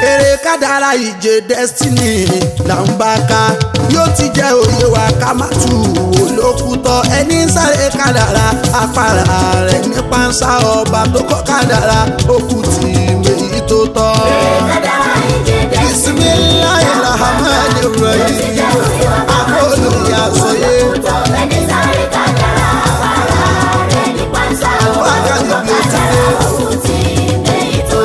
eré kádàrá ìje destiny là ń bá ká yóò ti jẹ́ òye wa ká má tù wò lókùtọ̀ ẹni ń sáré kádàrá apára rẹ̀ ní pánsá ọba tó kọ́ kádàrá òkú tì méjì tó tọ́. bisimilayi rahman rahim akóló ya sọyé wákàtí bí ó ti dé.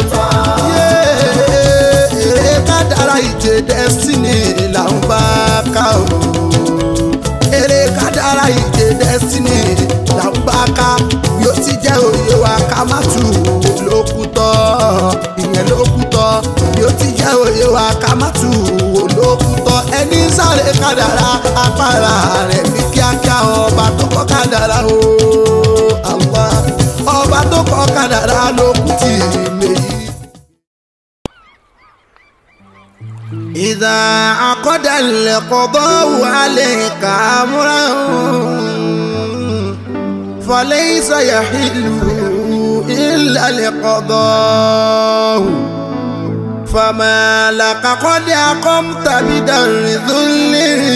eré kádàrá ìje destiny là ń bá ká o eré kádàrá ìje destiny là ń bá ká yóò ti jẹ́ òye wa ká má tù ú lókùtọ́ ìyẹn lókùtọ́ yóò ti jẹ́ òye wa ká má tù ú lókùtọ́ ẹni ń sáré kádàrá apára rẹ̀ ní kíákíá ọba tó kọ́ kádàrá o Allah ọba tó kọ́ kádàrá lókùtì méjì. إذا عقد القضاء عليك أمرا فليس يحل إلا القضاء فما لك قد أقمت بدر ذل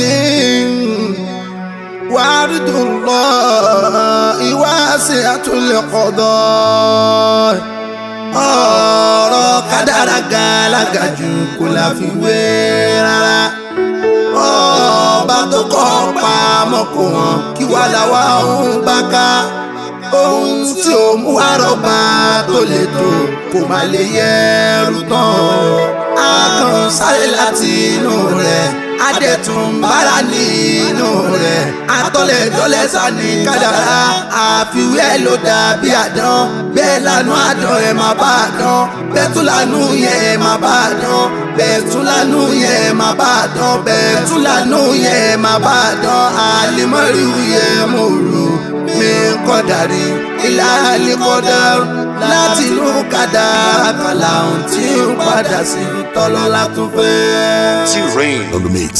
وعرض الله واسعة القضاء ọ̀rọ̀ kádàrá gàlágà jù kò la fi wé rárá ọba tó kọ́ pamọ́ kò hàn kí wàá làwa òun bá ká ohun tí ó mú àrọ́bà tó lè tó kò má lè yẹrù tán a kàn sáré láti inú rẹ̀ adẹ̀tún bára nínú rẹ̀ atọ́lẹ̀ dọ́lẹ̀ sani kádàrá àfiwé ló dàbí àdán bẹ́ẹ̀ lanu àdán ẹ̀ má bá àdán bẹ́ẹ̀ tún lanu yẹn ẹ̀ má bá àdán bẹ́ẹ̀ tún lanu yẹn ẹ̀ má bá àdán bẹ́ẹ̀ tún lanu yẹn ẹ̀ má bá àdán àlìmọ́rì yẹn mo rò mi kọ́dàrí ilá àlìkọ́dà láti inú kádàrá kàlà ohun tí ń padà sí tọ́lọ́lá tún fẹ́. T-Rain on the mix.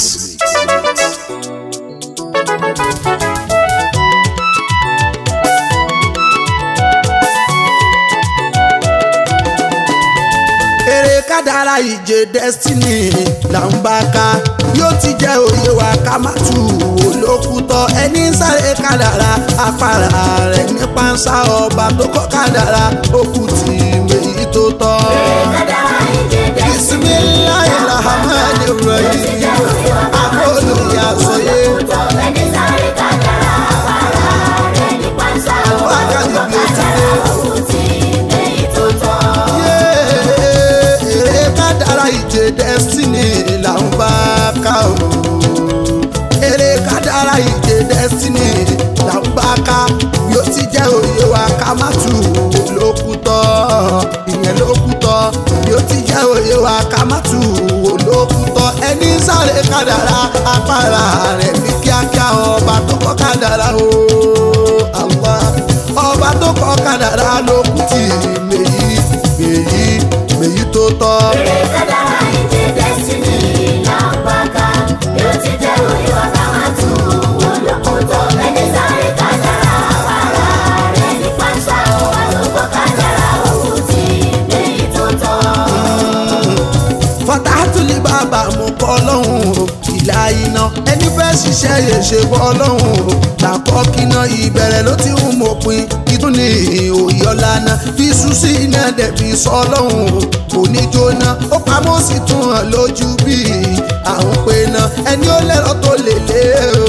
eré kádàrá ìje destiny là ń bá ká yóò ti jẹ́ òye wa ká má tù wò lókùtọ̀ ẹni ń sáré kádàrá apára rẹ̀ ní pánsá ọba tó kọ́ kádàrá òkú tì méjì tó tọ́. bisimilayi rahman rahim akóló ya sọyé wákàtí bí ó ti dé. eré kádàrá ìje destiny là ń bá ká o eré kádàrá ìje destiny là ń bá ká yóò ti jẹ́ òye wa ká má tù ú lókùtọ́ ìyẹn lókùtọ́ yóò ti jẹ́ òye wa ká má tù ú lókùtọ́ ẹni ń sáré kádàrá apára rẹ̀ ní kíákíá ọba tó kọ́ kádàrá o Allah ọba tó kọ́ kádàrá lókùtì méjì méjì méjì tó tọ́. fatahatuli bàbá mo kọ́ lọ́hùn o ìlà iná ẹni fẹ́ ṣiṣẹ́ yè ṣe bọ́ lọ́hùn o làkọ́ kíná ìbẹ̀rẹ̀ ló ti ń mọ̀pin ìtún ní òye ọ̀làna fi sùn sí iná dẹ̀ fi sọ lọ́hùn o kò ní jóná ó pamọ́ sí tún hàn lójú bí àwọn pé náà ẹni ó lẹ́rọ tó lè lé o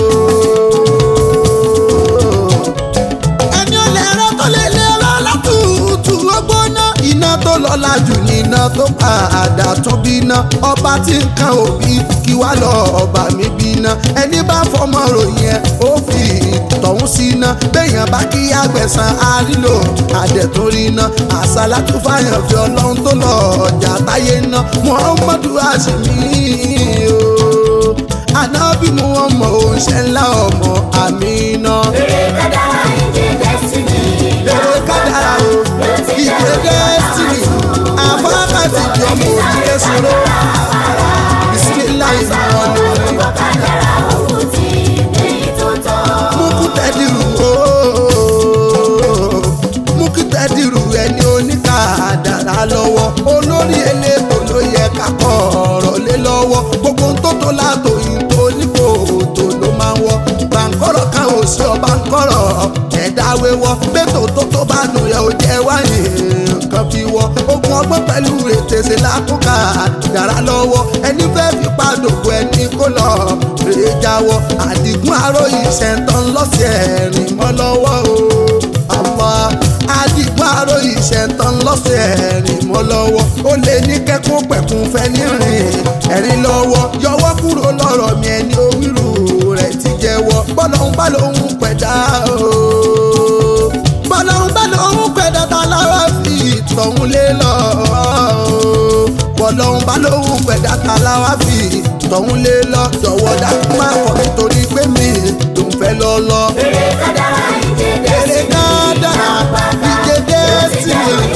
ẹni ó lẹ́rọ tó lè lé lọ́la tútù ó gbóná iná tó lọ́la jù ní iná tó padà tún bíná ọba tí nǹkan òbí kí wá lọ ọba mi bíná ẹni bá fọmọ ròyìn ẹ ó fi tọ̀hún síná béèyàn bá kí àgbẹ̀sán àrílò àdẹ̀túnríná àṣàlá tó fàyàn fi ọlọ́run tó lọ ọjà táyé ná muhammadu àṣìmí o ànábì mu ọmọ òun ṣe ńlá ọmọ àmì náà Eré kádàrá ìje destiny èrè kádàrá o ìdè destiny àfáàkàtì ìjọmọ òdìdẹ sọ̀rọ̀ bisimilayi wọn ni wọn ni kádàrá òkú tí èyí tó tọ́. mú tẹ́dìrú ooo mú kí tẹ́dìrú ẹni oníkàdàrá lọ́wọ́ olórí elétò ló yẹ ká pẹ̀lú ètèsè lákòókà dára lọ́wọ́ ẹni fẹ́ fi pàdògbò ẹni kó lọ rèé jáwọ́ àdìgún aróyìn ṣẹ̀ntàn lọ́sẹ̀ ẹ̀rìn mọ́ lọ́wọ́ o àmọ́ àdìgún aróyìn ṣẹ̀ntàn lọ́sẹ̀ ẹ̀rìn mọ́ lọ́wọ́ ó lè ní kẹ́kọ̀ọ́ pẹ̀kún fẹ́ ní rìn ẹ̀rín lọ́wọ́ yọwọ́ kúrò lọ́rọ̀ mi ẹni owírù rẹ̀ ti jẹ́wọ́ bọ́lọ́hún bá lóhun pẹ̀dá o bọ́lọ́hún bá lóhun pẹ̀dá tá lára fi tọ̀hún lé lọ bọ́lọ́hún bá lóhun pẹ̀dá tá lára fi tọ̀hún lé lọ jọ̀wọ́ dákú má kọ̀ nítorí pé mi tó ń fẹ́ lọ lọ. Eré kádàrá ìjẹ́dẹ́ Eré sí kádàrá ìjẹ́dẹ́ sí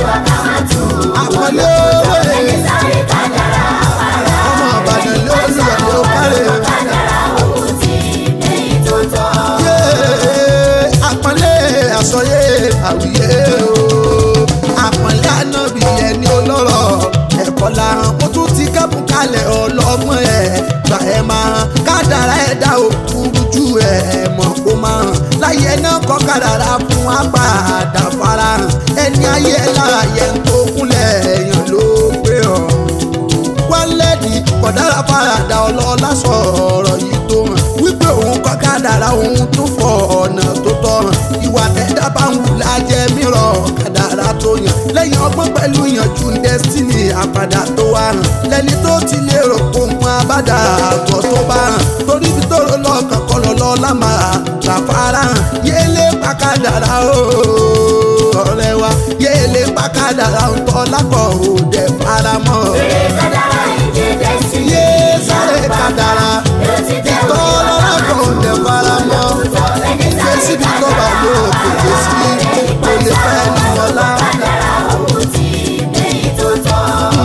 àpọ̀lé òwe Ẹni sáré kádàrá àpárá. ọmọ Ìbàdàn lórí ọ̀dọ́ kárẹ̀. Kádàrá òun ti èyí tó tọ́. yé àpọ́nlé àsọyé àwùyé o àpọ́nlé ànábì ẹni olóró ẹ̀kọ́ la hàn kó tún ti kẹ́bùn kalẹ̀ ọlọ́gbọ́n ẹ̀ gbà ẹ̀ máa hàn kádàrá ẹ̀dá òkúrú ju ẹ̀ mọ̀ kó máa hàn láyé náà kọ́ kádàrá fún apàdà farahàn ẹni ayé ẹ̀ lára yẹn tó kúnlẹ̀ èèyàn ló gbé ọ̀ wálẹ́dì kọ̀dára farada ọlọ́lá sọ̀rọ̀ yìí tó hàn wípé òun kọ́ kádàrá òun tó fọ ọ̀nà tó tọ́ hàn ìwà tẹ̀dá bá ń wù lájẹ́ mìíràn kádàrá tó yàn lẹ́yìn ọgbọ́n pẹ̀lú ìyànjú destiny àpàdà tó wà hàn lẹ́ni tó ti lérò ohun abádà àgọ́ tó bá hàn torí bí tó lọ́kàn kọ́ lọ́lọ́ lámà làfárá hàn yélé pa kádàrá o ọ̀rẹ́ wa yélé pa kádàrá ń tọ́ lákọ̀ òde faramọ́ Eré kádàrá ìjẹ́dẹ́ sí yé sáré kádàrá ìtọ́ lọ́la kò dé faramọ́ ìgbé síbi tó bá lò kéde sí kò lè fẹ́ ní ọlá. Kádàrá òun ti èyí tó tọ́.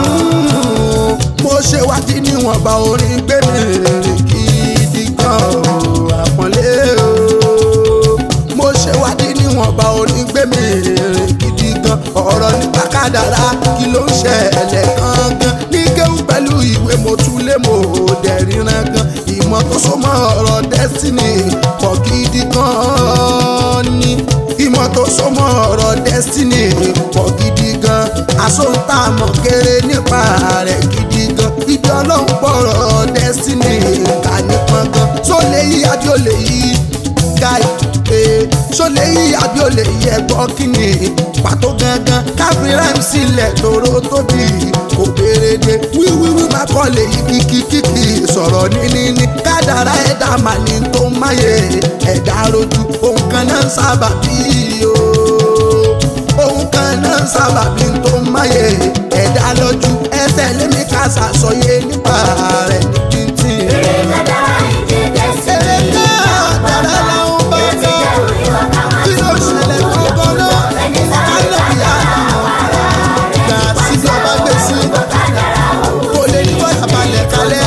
mo ṣe wádìí níwọ̀nba orin gbé mi rìn gidi gan o àpọ́nlé o mo ṣe wádìí níwọ̀nba orin gbé mi rìn gidi gan ọ̀rọ̀ nípa kádàrá kí ló ń ṣẹlẹ̀ gangan ní kéwù pẹ̀lú ìwé mo tún lé mo dẹ̀ ríran gan ìmọ̀ tó so mọ́ ọ̀rọ̀ destiny pọ̀ gidi gan ni ìmọ̀ tó so mọ́ ọ̀rọ̀ destiny pọ̀ gidi gan àsọ̀ǹtà mọ̀ kéré nípa rẹ̀ gidi gan ibi ọlọ́run pọ̀rọ̀ destiny ká nípọn gan tó lè yí àbí ó lè yí guy ee ṣó lè yí àbí ó lè yí ẹgbọ́ kíni pàtó gangan káfí rhyme sílẹ̀ tóró tóbi kò béèrè dé wíwíwí má kọ́ lè yí kíkíkíkì sọ̀rọ̀ níní ní kádàrá ẹ̀dá mà ní tó máyé ẹ̀dá rojú ohun kan náà ń sábà bí o ohun kan náà ń sábà bí tó máyé ẹ̀dá lójú ẹsẹ̀ lémi ká ṣàṣọyé nípa rẹ̀ ní títì. Eré kádàrá ìjẹ́dẹ́ sí Eré kádàrá làwọn bá lọ. Kí ló ṣẹlẹ̀ gbọ́ngàn náà? Kálọ̀bì àdùnnà. Gbà síbi ọba gbé sí. Kò lè ní bọ́dà balẹ̀ kalẹ̀.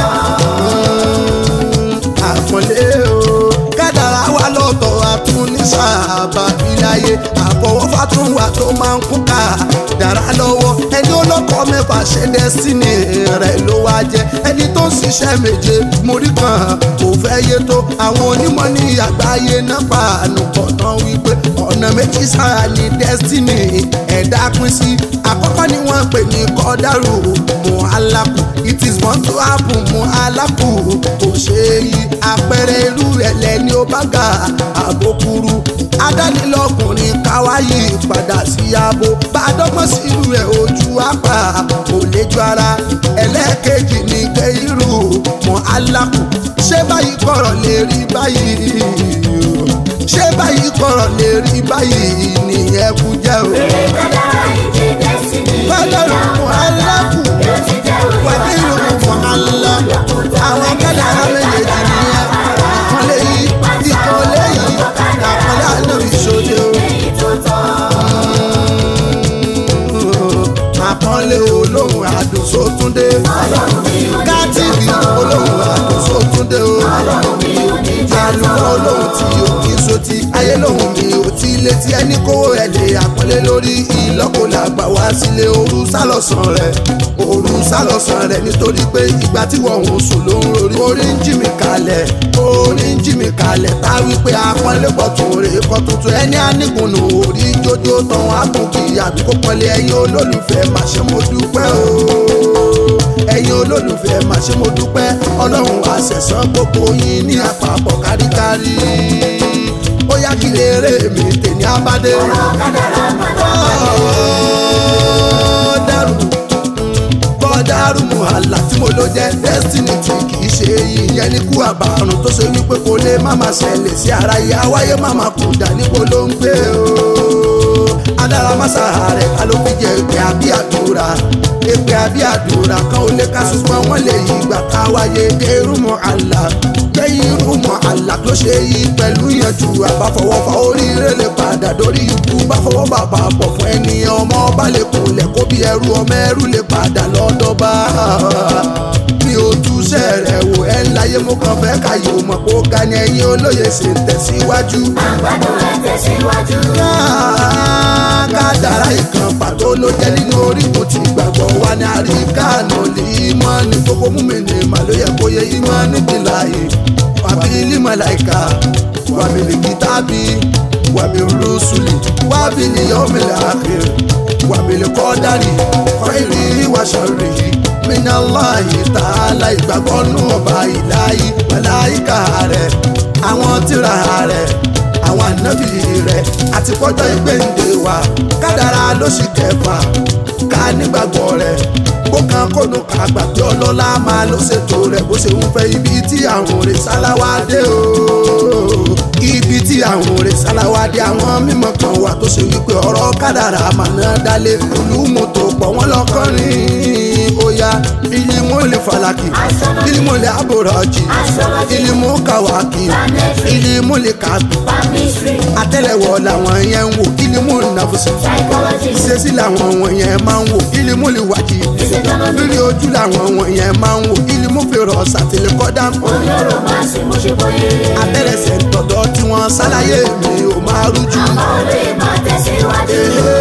Àpọ̀lé o. Kádàrá wa lọ́tọ̀ àtún ní sábà bíláyé. Àfọwọ́fà tún wà tó máa ń kún ká. Dàrá lọ́wọ́. Ẹni olóko mẹ́fà ṣe dẹ́sínì rẹ̀ ló wá jẹ́. Ẹni tó ń ṣiṣẹ́ méje mórí kan kò fẹ́ yé tó. Àwọn onímọ̀ ní àgbáyé náà pa ànùkọ̀ tán wípé ọ̀nà méjì sára ní destiny ẹ̀dá pín sí. Àkọ́kọ́ ni wọ́n pè ní kọ́dárù mú alákù. It is born to happen mú alákù. Kò ṣe é yí àpẹẹrẹ irú rẹ̀ lẹ́ni ó bá ga àbókúrú. Adánilọ́kùnrin káwáyé padà sí abo. Bá a dọ́gbọ́n sí irú rẹ̀ ojú apá kò lè ju ara. Ẹlẹ́ẹ̀kejì ní gbé irú mọ́ alákù. Ṣé báyìí kọ̀rọ̀ lè rí báyìí? Ṣé báyìí kọ̀rọ̀ lè rí báyìí? Nìyẹn kú jẹ́ o. Eré kádàrá ìjẹ́dẹ́ sí Kọ́dọ̀rù mọ́ alákù. Wẹ̀dí ìlú mọ́ alákù. Àwọn kádàrá méjèèjì nìyẹn. Ìkànlé yìí, ìkànlé yìí, àkànlé àná ìṣòro. èyí tó tọ́. àpọ́nlé olóhùn àdùn sótúndé. kátìrì olóhùn àdùn sótúndé o. àlùkò olóhùn tí o kì í sotí ayé lóhùn mi ò tí ilé tí ẹni kówó ẹ̀ lè àpọ́nlé lórí ìlọ́kọ̀ làgbà wá sílé ooru sálọ̀sán rẹ̀ ooru sálọ̀sán rẹ̀ nítorí pé ìgbà tí wọ́n ń sùn ló ń rorí orí ń jí mi kalẹ̀ orí ń jí mi kalẹ̀ tá a wí pé àpọ́nlé pọ̀ tó rè é kọ́ tuntun ẹni àníkùnù orí jójó tán àgùnkì àbí kó pọ́nlé ẹ̀yin olólùfẹ́ màṣẹ́ mo dúpẹ́ o ẹ̀yin olólùfẹ́ mà ṣe mo dúpẹ́ ọlọ́run àṣẹ̀sán gbogbo yín ní àpapọ̀ káríkárí ó yá kí lè rè mí tèmi abádé. ọ̀rọ̀ kádàrá padà bọ́ọ̀dàrú bọ́ọ̀dàrú muhala tí mo ló jẹ́ destiny tí kì í ṣe ìyẹn ní kú àbàrùn tó ṣe wípé kò lè má máa ṣẹlẹ̀ sí ara ìyá wáyé má máa kú dà níbo ló ń gbé o adára mására rẹ̀ ká ló fi jẹ ìpè àbí àdúrà ìpè àbí àdúrà kan ò lè ká ṣùgbọ́n wọ́n lè yí ìgbà ká wáyé dérú mọ́ àlà gbẹ̀yìn irú mọ́ àlà tó ṣe yí pẹ̀lú ìyànjú àbáfọwọ́fà oríire lè padà dórí ikú báfọwọ́ bàbá pọ̀ fún ẹni ọmọ ọba lè kúnlẹ̀ kó bí ẹrú ọmọ ẹrú lè padà lọ́dọ̀ bá mi ò túṣẹ́ rẹ̀ wò ẹ́ láyé mo kàn fẹ́ káyé o mọ̀ kó ga ni ẹ̀yin olóye ṣe ń tẹ̀síwájú àgbàdo ẹ̀ tẹ̀síwájú. kádàrá ìkan pàtó ló jẹ́ nínú orígun tí gbàgbọ́ wa ní àríkàánú lè mọ́ ní gbogbo múmi-ní màlúyẹ̀ kó yẹ ìmọ̀ níbi láàyè wàbí límọ̀láìka wàbí lìkítàbí wàbí rúṣùlì wàbí lìyọ́mìlì àkìrì wàbí lìkọ́dárì kọ́ìrì wàṣọ̀rì minallahi ta'ala ìgbàgbọ́ nù ọba ìláyé màláìka rẹ̀ àwọn tírà rẹ̀ àwọn ànábì rẹ̀ àti pọ́jọ́ ìgbéǹde wa kádàrá ló sì kẹfà ká nígbàgbọ́ rẹ̀ bó kan kónú ká gbà pé ọlọ́lá máa ló ṣètò rẹ̀ bó ṣe ń fẹ́ ibi tí àwọn òrè sáláwá dé o ibi tí àwọn òrè sáláwá dé àwọn mímọ̀ kan wà tó ṣe wípé ọ̀rọ̀ kádàrá màná dálé olúmọ tó pọ̀ wọ́n lọ́kọ́rin ó yá ilimu lè falaki ilimu lè abòrọ̀jì ilimu kàwákì ilimu lè kàbí Palmistry, àtẹ́lẹwọ́ làwọn yẹn ń wò ilimu nàfọsí psychology, ìṣesí làwọn wọ̀nyẹn máa ń wò ilimu lè wájì lórí ojú làwọn wọ̀nyẹn máa ń wò ilimu fèrè ọ̀sàtìlẹ̀ kọ́dá olóró máa ṣe mo ṣe bóyá. abẹ́rẹ́sẹ̀ tọ̀dọ̀ tí wọ́n ṣàlàyé mi ò máa rújú. àmọ́ olóyè máa tẹ̀síwájú.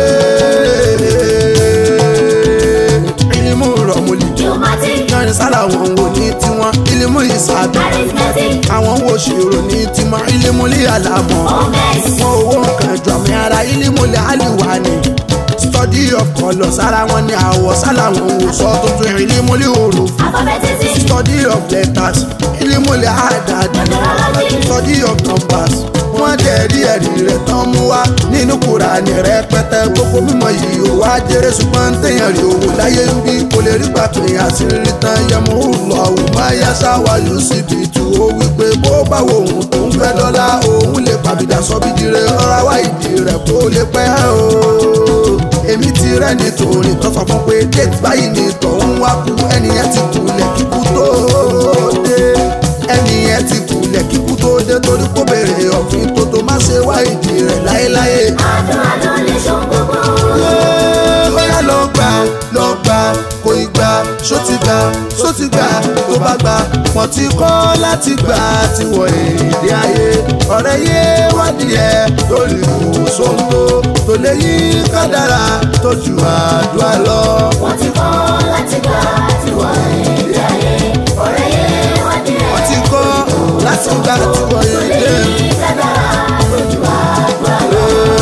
ilimu rọ̀mùlì Geomatic, yanni sálà wọn wò ní tiwọn ilimu ìsàbí arithmetic, àwọn wo ṣèrò ní tiwọn ilimu lè àlàmọ́. omes, wọn owó nǹkan jọ àmì ara ilimule aliwa ni study of colours ara wọn ni àwọ̀ sálà wọn wò sọ tuntun ilimule òrò alphabetism, study of letters ilimule àdàdì numerology, study of numbers wọ́n dẹ̀ rí ẹ̀rí rẹ̀ tán mú wá nínú Kùránì rẹpẹtẹ gbogbo mímọ̀ yìí ó wá jẹ́rẹ́ ṣùgbọ́n téèyàn rí owó láyé ń bí kò lè rí gbà pé àṣírí tán yẹmu lọ òun máa yá sáwà yóò sì bì tù ó wípé bó bá wo òun tó ń fẹ́ lọ́la òun lè pàbídà sọ bí dire ọ̀rá wá ìdí rẹ̀ kó lè pẹ́ o èmi ti rẹ́ nítorí tó sọ fún pé déètì báyìí ni tọ̀hún wá kú ẹnìyẹn ti kulẹ̀ kíkú tó dé ẹnìyẹn ti kulẹ̀ kíkú tó dé torí kó béèrè ọ̀fìn tó tó má ṣe wá ìdí rẹ̀ láéláé. àdúrà ló lè ṣe ohun gbogbo. bóyá lọ gbà lọ gbà kò ì gbà ṣó ti gbà ṣó ti gbà tó bá gbà wọ́n ti kọ́ láti gbà tí wọ́n èdè ayé ọ̀rẹ́ yé wádìí ẹ̀ lórí ìwòsàn tó tó lè yí kádàrá tó ju àdúrà lọ. wọ́n ti kọ́ láti gbà tí wọ́n èdè ayé. ọ̀rẹ́ yé wádìí wọ́n rẹ̀ ti kọ́ láti gbà tí wọ́n tó lè èdè. yí kádàrá lójú àdúrà lọ.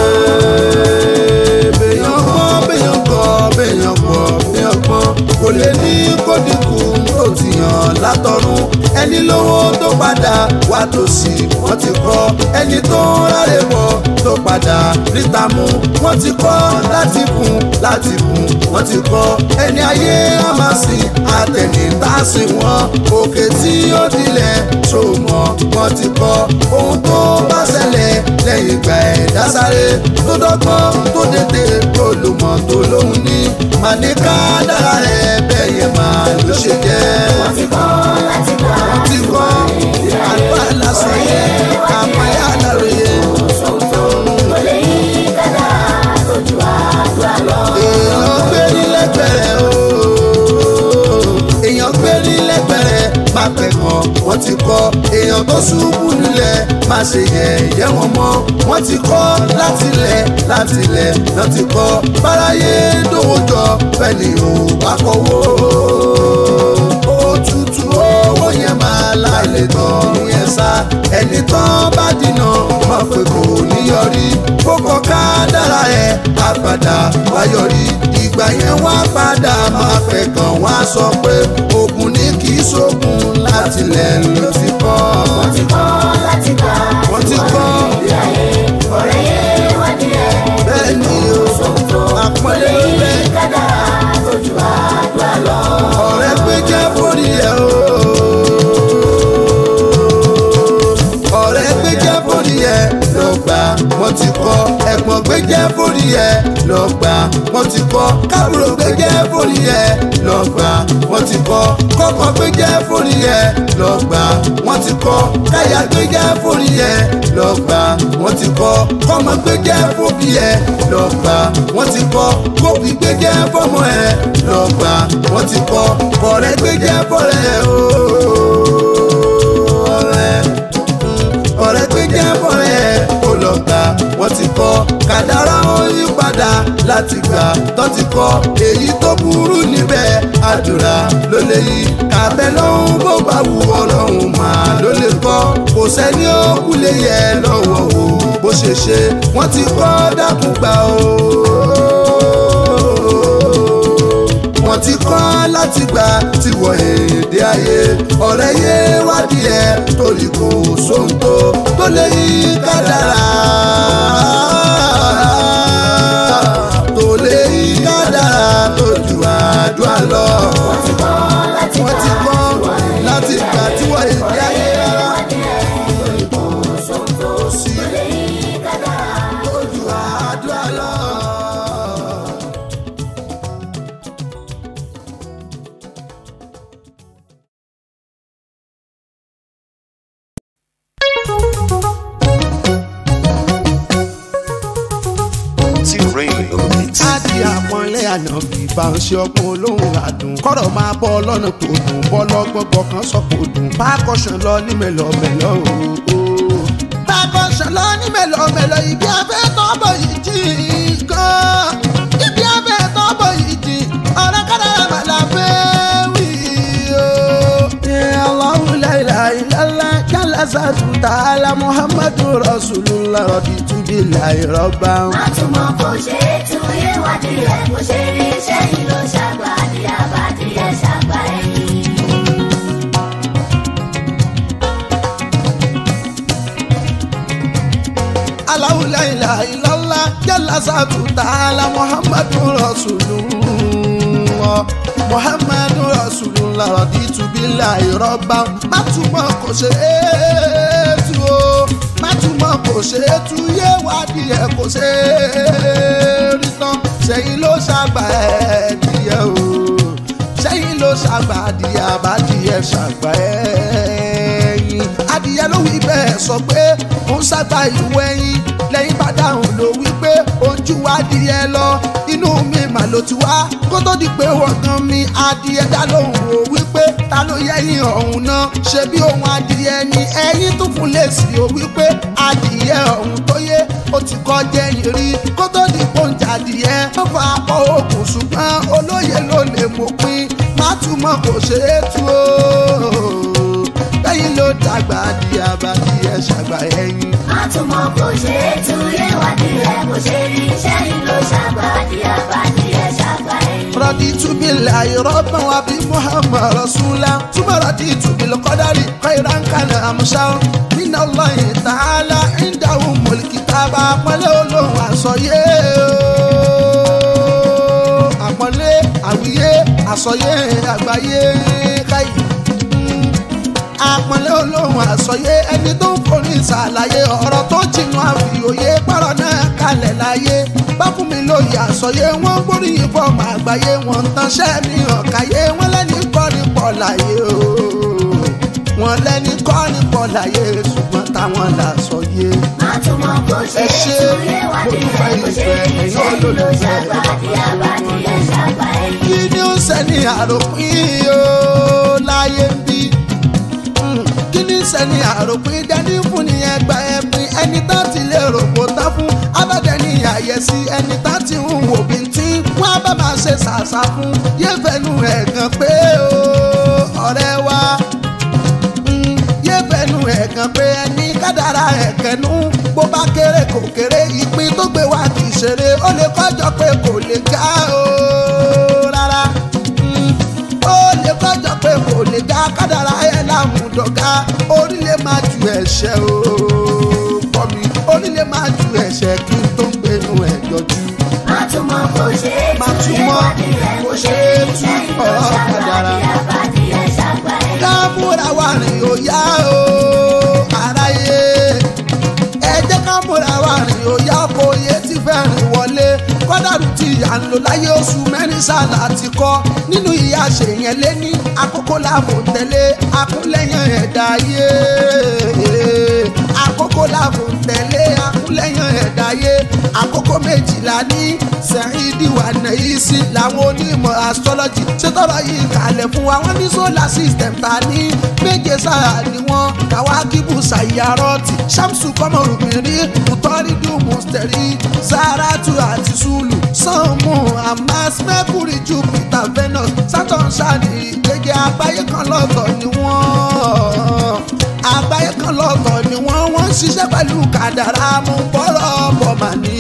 béèyàn gbọ́ béèyàn gbọ́ béèyàn gbọ́ béèyàn gbọ́ kò lè ní kó dínkù tó ti yàn látọ̀run ẹni lówó tó padà wá tòsí wọ́n ti kọ́ ẹni tó ráre bọ̀ tó padà ríta mú wọ́n ti kọ́ láti kún láti kún wọ́n ti kọ́ ẹni ayé á máa sìn àtẹ̀nìtàsí wọn òkè tí ó dilẹ̀ tó mọ̀ wọ́n ti kọ́ ohun tó bá ṣẹlẹ̀ lẹ́yìn ìgbà ẹ̀dá sáré tó dọ́gbọ́n tó dédé tó lò mọ̀ tó lóhun ní màníkà dára rẹ̀ bẹ́ẹ̀ yẹn máa ló ṣe jẹ́ wọ́n ti kọ́ láti gbà ti kọ́ àlùfáà lásán yẹn àpáyà láròyé. tó lè yí kádàrá lójú àdúrà lọ. èèyàn gbé ní lẹ́gbẹ̀rẹ̀ o èèyàn gbé ní lẹ́gbẹ̀rẹ̀ má pẹ̀ kàn wọ́n ti kọ́ èèyàn èèyàn tó ṣubú nílẹ̀ má ṣe yẹ̀yẹ́ wọn mọ́ wọ́n ti kọ́ látilẹ̀ látilẹ̀ náà ti kọ́ báráyé dòwò jọ fẹ́ni ò bá kọ́wọ́ òtútù owó yẹn máa lálẹ́ tọ̀run yẹn sá ẹni tán bá dínà má pé kò ní yọrí kókó ká dára ẹ̀ á padà wá yọrí ìgbà yẹn wá padà máa fẹ́ kàn wá sọ pé ogun ní kì í ṣogun látilẹ̀ ló ti kọ́. wọ́n ti kọ́ láti gbà Wọ́n ti kọ́. ìdí ayé ọ̀rẹ́ yé wádìí ẹ̀ bẹ́ẹ̀ ni o sóńtó àpọ́nlé ló bẹ́ẹ̀. kádàrá tójú àdúrà lọ. ọ̀rẹ́ pé jẹ́ forí ẹ̀ o. ọ̀rẹ́ pé jẹ́ forí ẹ̀ lọ gbà wọ́n ti kọ́ ẹ̀gbọ́n gbé jẹ́ forí ẹ̀ lọ gbà wọ́n ti kọ́ kábùrò gbé jẹ́ forí ẹ̀ lọ gbà wọ́n ti kọ́ kọ́kọ́ gbé jẹ́ forí ẹ̀ lọ gbà wọ́n ti kọ́ káyà gbé jẹ́ forí ẹ̀ lọ gbà wọ́n ti kọ́ kọ́mọ gbé jẹ́ fóbi ẹ̀ lọ gbà wọ́n ti kọ́ kóbi gbé jẹ́ fọ́mọ ẹ̀ lọ gbà wọ́n ti kọ́ kọ̀rẹ́ gbé jẹ́ fọ́rẹ́ o ọ̀rẹ́ ọ̀rẹ́ pé jẹ́ bọ̀rẹ́ kó lọ gbà wọ́n ti kọ́ kàdárà ó yí padà láti gbà tó ti kọ́ èyí tó burú níbẹ̀ àdúrà ló lè yí kàbẹ́ lọ́hún bó bá wù ọlọ́run mà ló lè kọ́ kò sẹ́ni ó kú lè yẹ lọ́wọ́ o bó ṣe ṣe wọ́n ti kọ́ dákun gbà o wọ́n ti kọ́ láti gbà tí wọ́n èdè ayé ọ̀rẹ́ yé wádìí ẹ̀ torí kò sóhun tó tó lè yí kádàrá. tó lè yí kádàrá tó ju àdúrà lọ. wọ́n ti kọ́ láti wọ́n ti kọ́ láti gbà tí wọ́n èdè ayé rárá wádìí ẹ̀ torí kò sóńtó sí lè yí kádàrá. tó ju àdúrà lọ. T-Ray on the mix. Adi àpọ́nlé ànábì bá ń ṣe ọgbọ́n olóhùn àdùn. Kọ́rọ̀ máa bọ́ lọ́nà tó dùn, bọ́ lọ́gbọ́gbọ́ kan sọ kò dùn. Bákọ̀ṣán lọ ní mẹ́lọ̀mẹ́lọ̀ ooo. Bákọ̀ṣán lọ ní mẹ́lọ̀mẹ́lọ̀ ibi abẹ́ tọ́bọ̀ yìí jì gan. Ibi abẹ́ tọ́bọ̀ yìí jì, ọ̀rẹ́ kádàrá màlá fẹ́ wí o. Ní Allahu la ilaha illallah, jalla zatu ta'ala Muhammadu Rasulullah raditu billahi rabban. má tún mọ kò ṣe é tún yé wádìí ẹ̀ kò ṣe rí iṣẹ́ yìí ló ṣàgbà àdìyà bá dìyẹ ṣàgbà ẹ̀yìn. Allahu la ilaha illallah jalla zatu ta'ala Muhammadu Rasulullah Muhammadu Rasulullah raditu billahi rabban má túmọ̀ kò ṣe é tu o má túmọ̀ kò ṣe é tu yé wádìí ẹ̀ kò ṣe é rí tán sẹ́yìn ló ṣàgbà ẹ̀ díẹ̀ o sẹ́yìn ló ṣàgbà adìyẹ àbádìyẹ ṣàgbà ẹ̀yìn adìyẹ ló wí bẹ́ẹ̀ sọ pé ó ń ṣàgbà ìwé ẹ̀yìn lẹ́yìn bá dáhùn ló wí pé ojú adìyẹ lọ inú mi mà ló ti wá kó tó di pé wọ́n gan mi adìyẹ dá lóhùn ó wí pé ta ló yẹ̀yìn ọ̀hún náà ṣe bí ohun adìyẹ ni ẹ̀yìn tún fún lèsì ó wí pé adìyẹ ọ̀hún tó yé ó ti kọ́ jẹ́yìn rí kó tó di pọ́ńjà adìyẹ ó fa apọ̀ òkun ṣùgbọ́n olóye ló lè mọ̀ pín má túmọ̀ kò ṣe é tú o lẹ́yìn ló dàgbà adìyẹ abadìyẹ ṣàgbà ẹ̀yìn. má tún mọ kò ṣe é tún yé wádìí ẹ̀ kò ṣe rí iṣẹ́ yìí ló ṣàgbà àdìyà bá dìyẹ ṣàgbà ẹ̀yìn. رضيت بالله ربا وبمحمد رسولا ثم رضيت بالقدر خيرا كان امشا من الله تعالى عنده الكتاب àpọ́nlé olóhùn àsọyé àpọ́nlé àwíyé àsọyé àgbáyé káyì àpọ́nlé olóhùn àsọyé ẹni tó ń forí ìsàlàyé ọ̀rọ̀ tó jìnnà àfìòye pọ̀rọ̀ náà kalẹ̀ láyé bá fún mi lóye àsọyé wọn gbóríyìn fọmọ àgbáyé wọn ń tanṣẹ́ mi hàn káyé wọn lẹ́ni kọ́ni pọ̀ láyé o wọn lẹ́ni kọ́ni pọ̀ láyé ṣùgbọ́n táwọn là sọyé. má tún mọ kò ṣe Ẹ é ṣé, tún yé wádìí ẹ̀ kò ṣe rí iṣẹ́ yìí ló ṣàgbà àdìyà bá dìyẹ ṣàgbà ẹ̀yìn. kí ni ó ń sẹ́ni àròpin o láyé ń bí Mm, kí ni ń sẹ́ni àròpin. sí ẹni tá ti ń wò bí tí wọ́n á bá máa ṣe ṣàṣà fún yéfẹ́nu ẹ̀gàn pé o ọ̀rẹ́ wa Mm, yéfẹ́nu ẹ̀gàn pé ẹni kádàrá ẹ̀kẹ́nu bó bá kéré kò kéré ìpín tó gbé wá kì í ṣeré ó lè kọjọ pé kò lè ga o rárá Mm, ó lè kọjọ pé kò lè ga kádàrá ẹ̀ lámùdọ̀gá orílẹ̀ máa ju ẹ̀ṣẹ̀ o pọ̀ mi orílẹ̀ máa ju ẹ̀ṣẹ̀ kí n tó ń gbénu ẹ̀ yọjú Màtúmọ̀ kò ṣe é tú Màtúmọ̀ ìwádìí rẹ̀ kò kò ṣe ṣe é é tú sẹ́yìn ló ọ̀rọ̀ ṣàgbà kádàrá. ní àbádí ẹ̀ ṣàgbà ẹ̀. ká múra wa rìn ó yá o aráyé ẹ jẹ́ ká múra wa rìn ó yá kó yé tí fẹ́ rìn wọlé kọ́dàrú tí à ń lò láyé oṣù mẹ́rin sáàlà ti kọ́ nínú ìyá ṣèyẹn lé ní àkókò láàbò tẹ̀lé akúnlẹ̀yìn ẹ̀dá yé àkókò láàbò tẹ̀lé akúnlẹ̀yìn ẹ̀dá yé àkókò méjìlá ní sẹ́yìndì wà nẹ̀yí sí làwọn onímọ̀ astrology ṣètọ́rọ̀ yìí kalẹ̀ fún wa wọ́n ní solar system ta ní méje sára ni wọ́n kàwákìbù ṣàyàrọ́tì ṣàmùsù kọ́mọrùmírí kùtọ́rídù mùsítẹ́rì sàràtù àti sùlù sànmù amas mercury jupiter venus saturn ṣáàdì gẹ́gẹ́ àgbáyé kan lọ́tọ̀ ni wọ́n àgbáyé kan lọ́tọ̀ ni wọ́n wọ́n ń ṣiṣẹ́ pẹ̀lú kàdàrà mú bọ́rọ̀ bọ̀ mà ní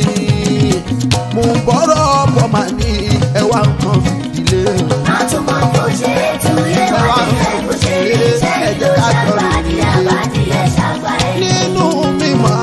mú bọ́rọ̀ bọ̀ mà ní ẹwà nǹkan fìdílé. Màtúmọ̀ kò ṣe é tú ìwádìí rẹ̀ kò ṣe é sẹ́yìn ló ṣàgbà ní àbádí ẹ̀ ṣàgbà ẹ̀. nínú mímọ̀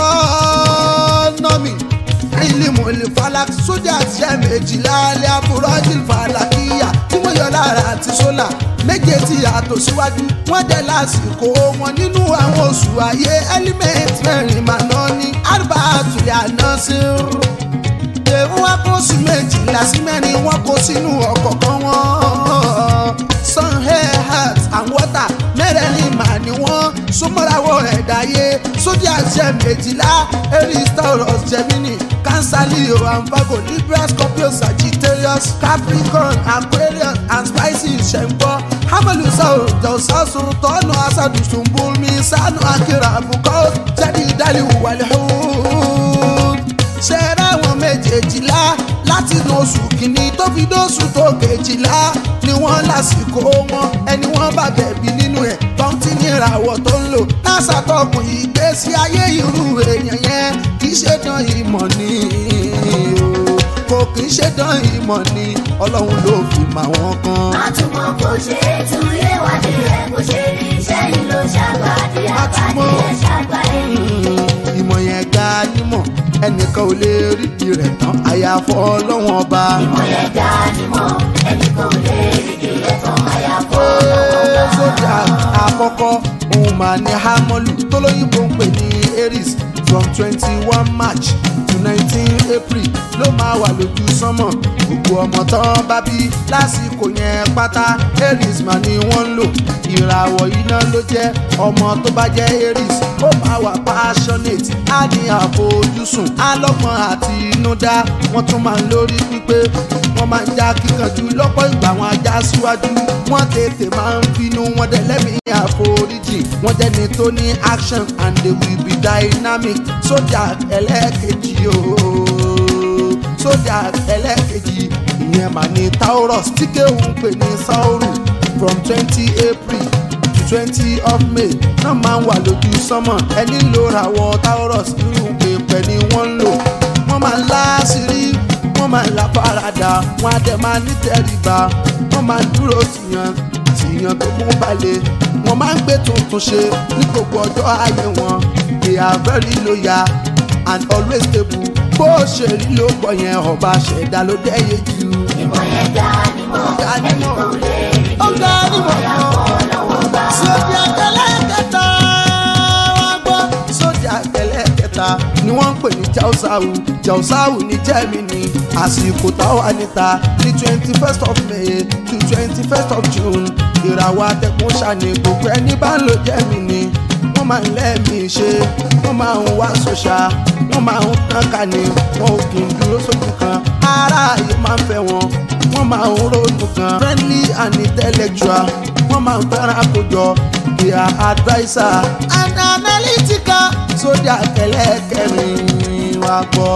astronomy ìlímù ìlífàlàk sójà jẹ́ méjìlá alẹ́ àbúrọ́jì fàlàkìyà tí wọ́n yọ lára àti sólà méje tí yàtọ̀ síwájú wọ́n jẹ́ lásìkò wọn nínú àwọn oṣù ayé element mẹ́rin màná ní àrùbá àtúnyà àná sí rú èrò wa kó sí méjìlá sí mẹ́rin wọ́n kó sínú ọ̀kọ̀ọ̀kan wọn. sun air heart and water mẹ́rẹ̀ẹ̀rin mà ní wọ́n súnmọ́rawọ́ ẹ̀dáyé sójà jẹ́ méjìlá aries taurus gemini cancer leo and virgo libra scorpio sagittarius capricorn aquarius and pisces ṣẹ̀ǹgbọ́ hamalusa jọ̀sásù tọ́nù asadùsùnbùnmi sanu akira àbùkọ́ jẹ́ni ìdálẹ́wò wàlẹ́ hùwù ṣẹ́rẹ́ àwọn méjèèjìlá láti inú oṣù kìíní tó fi dóṣù tó kejìlá ni wọ́n lásìkò wọn ẹni wọ́n bá bẹ̀bí nínú ẹ̀ tó ń tí ní ìràwọ̀ tó ń lò nasa tọkùn ìgbésí ayé irú èèyàn yẹn kì í ṣe dán ìmọ̀ ni o kò kì í ṣe dán ìmọ̀ ni ọlọ́run ló fi mà wọ́n kan. Màtúmọ̀ kò ṣe é tú ìwádìí rẹ̀ kò ṣe é sẹ́yìn ló ṣàgbà ní àbádí ẹ̀ ṣàgbà ẹ̀. ìmọ̀ yẹn ga nímọ̀ ẹnìkan ò lè rí di rẹ̀ tán àyàfọ́ ọlọ́run ọba. Ìmọ̀ yẹn ga ni mọ̀ ẹnì kan ò lè rí kìlẹ̀ tán àyàfọ́ Ee, sójà àkọ́kọ́ òun máa ní hámọ́lù tó lóyìnbó ń pè ní aries from twenty one march to nineteen april ló máa wà lójú sánmọ̀ gbogbo ọmọ tán bá bí lásìkò yẹn pátá aries máa ní wọ́n ń lò ìràwọ̀ iná ló jẹ́ ọmọ tó bá jẹ́ aries ó máa wà passionate á ní àfojúsùn alọ́gbọ́n àti inúdá wọ́n tún máa ń lórí pípé wọ́n máa ń já kíkanjú lọ́pọ̀ ìgbà wọn ajá síwájú wọ́n tètè máa ń bínú wọn dẹ̀ lẹ́mìí àforíjì wọ́n jẹ́ni tó ní action and they will be dynamic sójà ẹlẹ́ẹ̀kejì ooo sójà ẹlẹ́ẹ̀kejì ìyẹn mà ní taurus tí kéwòn pè ní sauru from twenty april to twenty of may náà máa ń wà lójú sánmọ̀ ẹni ló ràwọ̀ taurus irú pèpè ni wọ́n ń lò wọ́n máa ń láṣìírí wọ́n máa ń la farada wọ́n á dẹ̀ máa ní tẹríba wọ́n máa ń dúró tìyàn tìyàn tó mú balẹ̀ wọ́n máa ń gbé tuntun ṣe ní gbogbo ọjọ́ ayé wọn they are very loyal and always stable bó ṣe rí ló pọ̀ yẹn ọba ṣẹ̀dá ló dẹ́yẹ jù. ìmọ̀ yẹn ga ni mọ̀ Ga ni ẹnì mọ̀. kan ò lè rí ó ga ní mọ̀ ọlọ́wọ́ bá. sójà kẹlẹ́kẹta wá gbọ́ sójà kẹlẹ́kẹta ni wọ́n ń pè ní jausawu jausawu ní germany àsìkò táwa níta ní twenty first of may to twenty first of june ìràwọ̀ atẹ́kùn ṣàní gbogbo ẹni bá ń lo germany wọ́n máa ń lẹ́ẹ̀mí ṣe wọ́n máa ń wá sọ́ṣà wọ́n máa ń tán ká ní wọn ò kì í dúró sójú kan ara yìí máa ń fẹ́ wọn wọ́n máa ń ronú kan friendly and intellectual wọ́n máa ń fẹ́ràn àkójọ their adviser and analytical sójà kẹlẹ́kẹrin wá gbọ́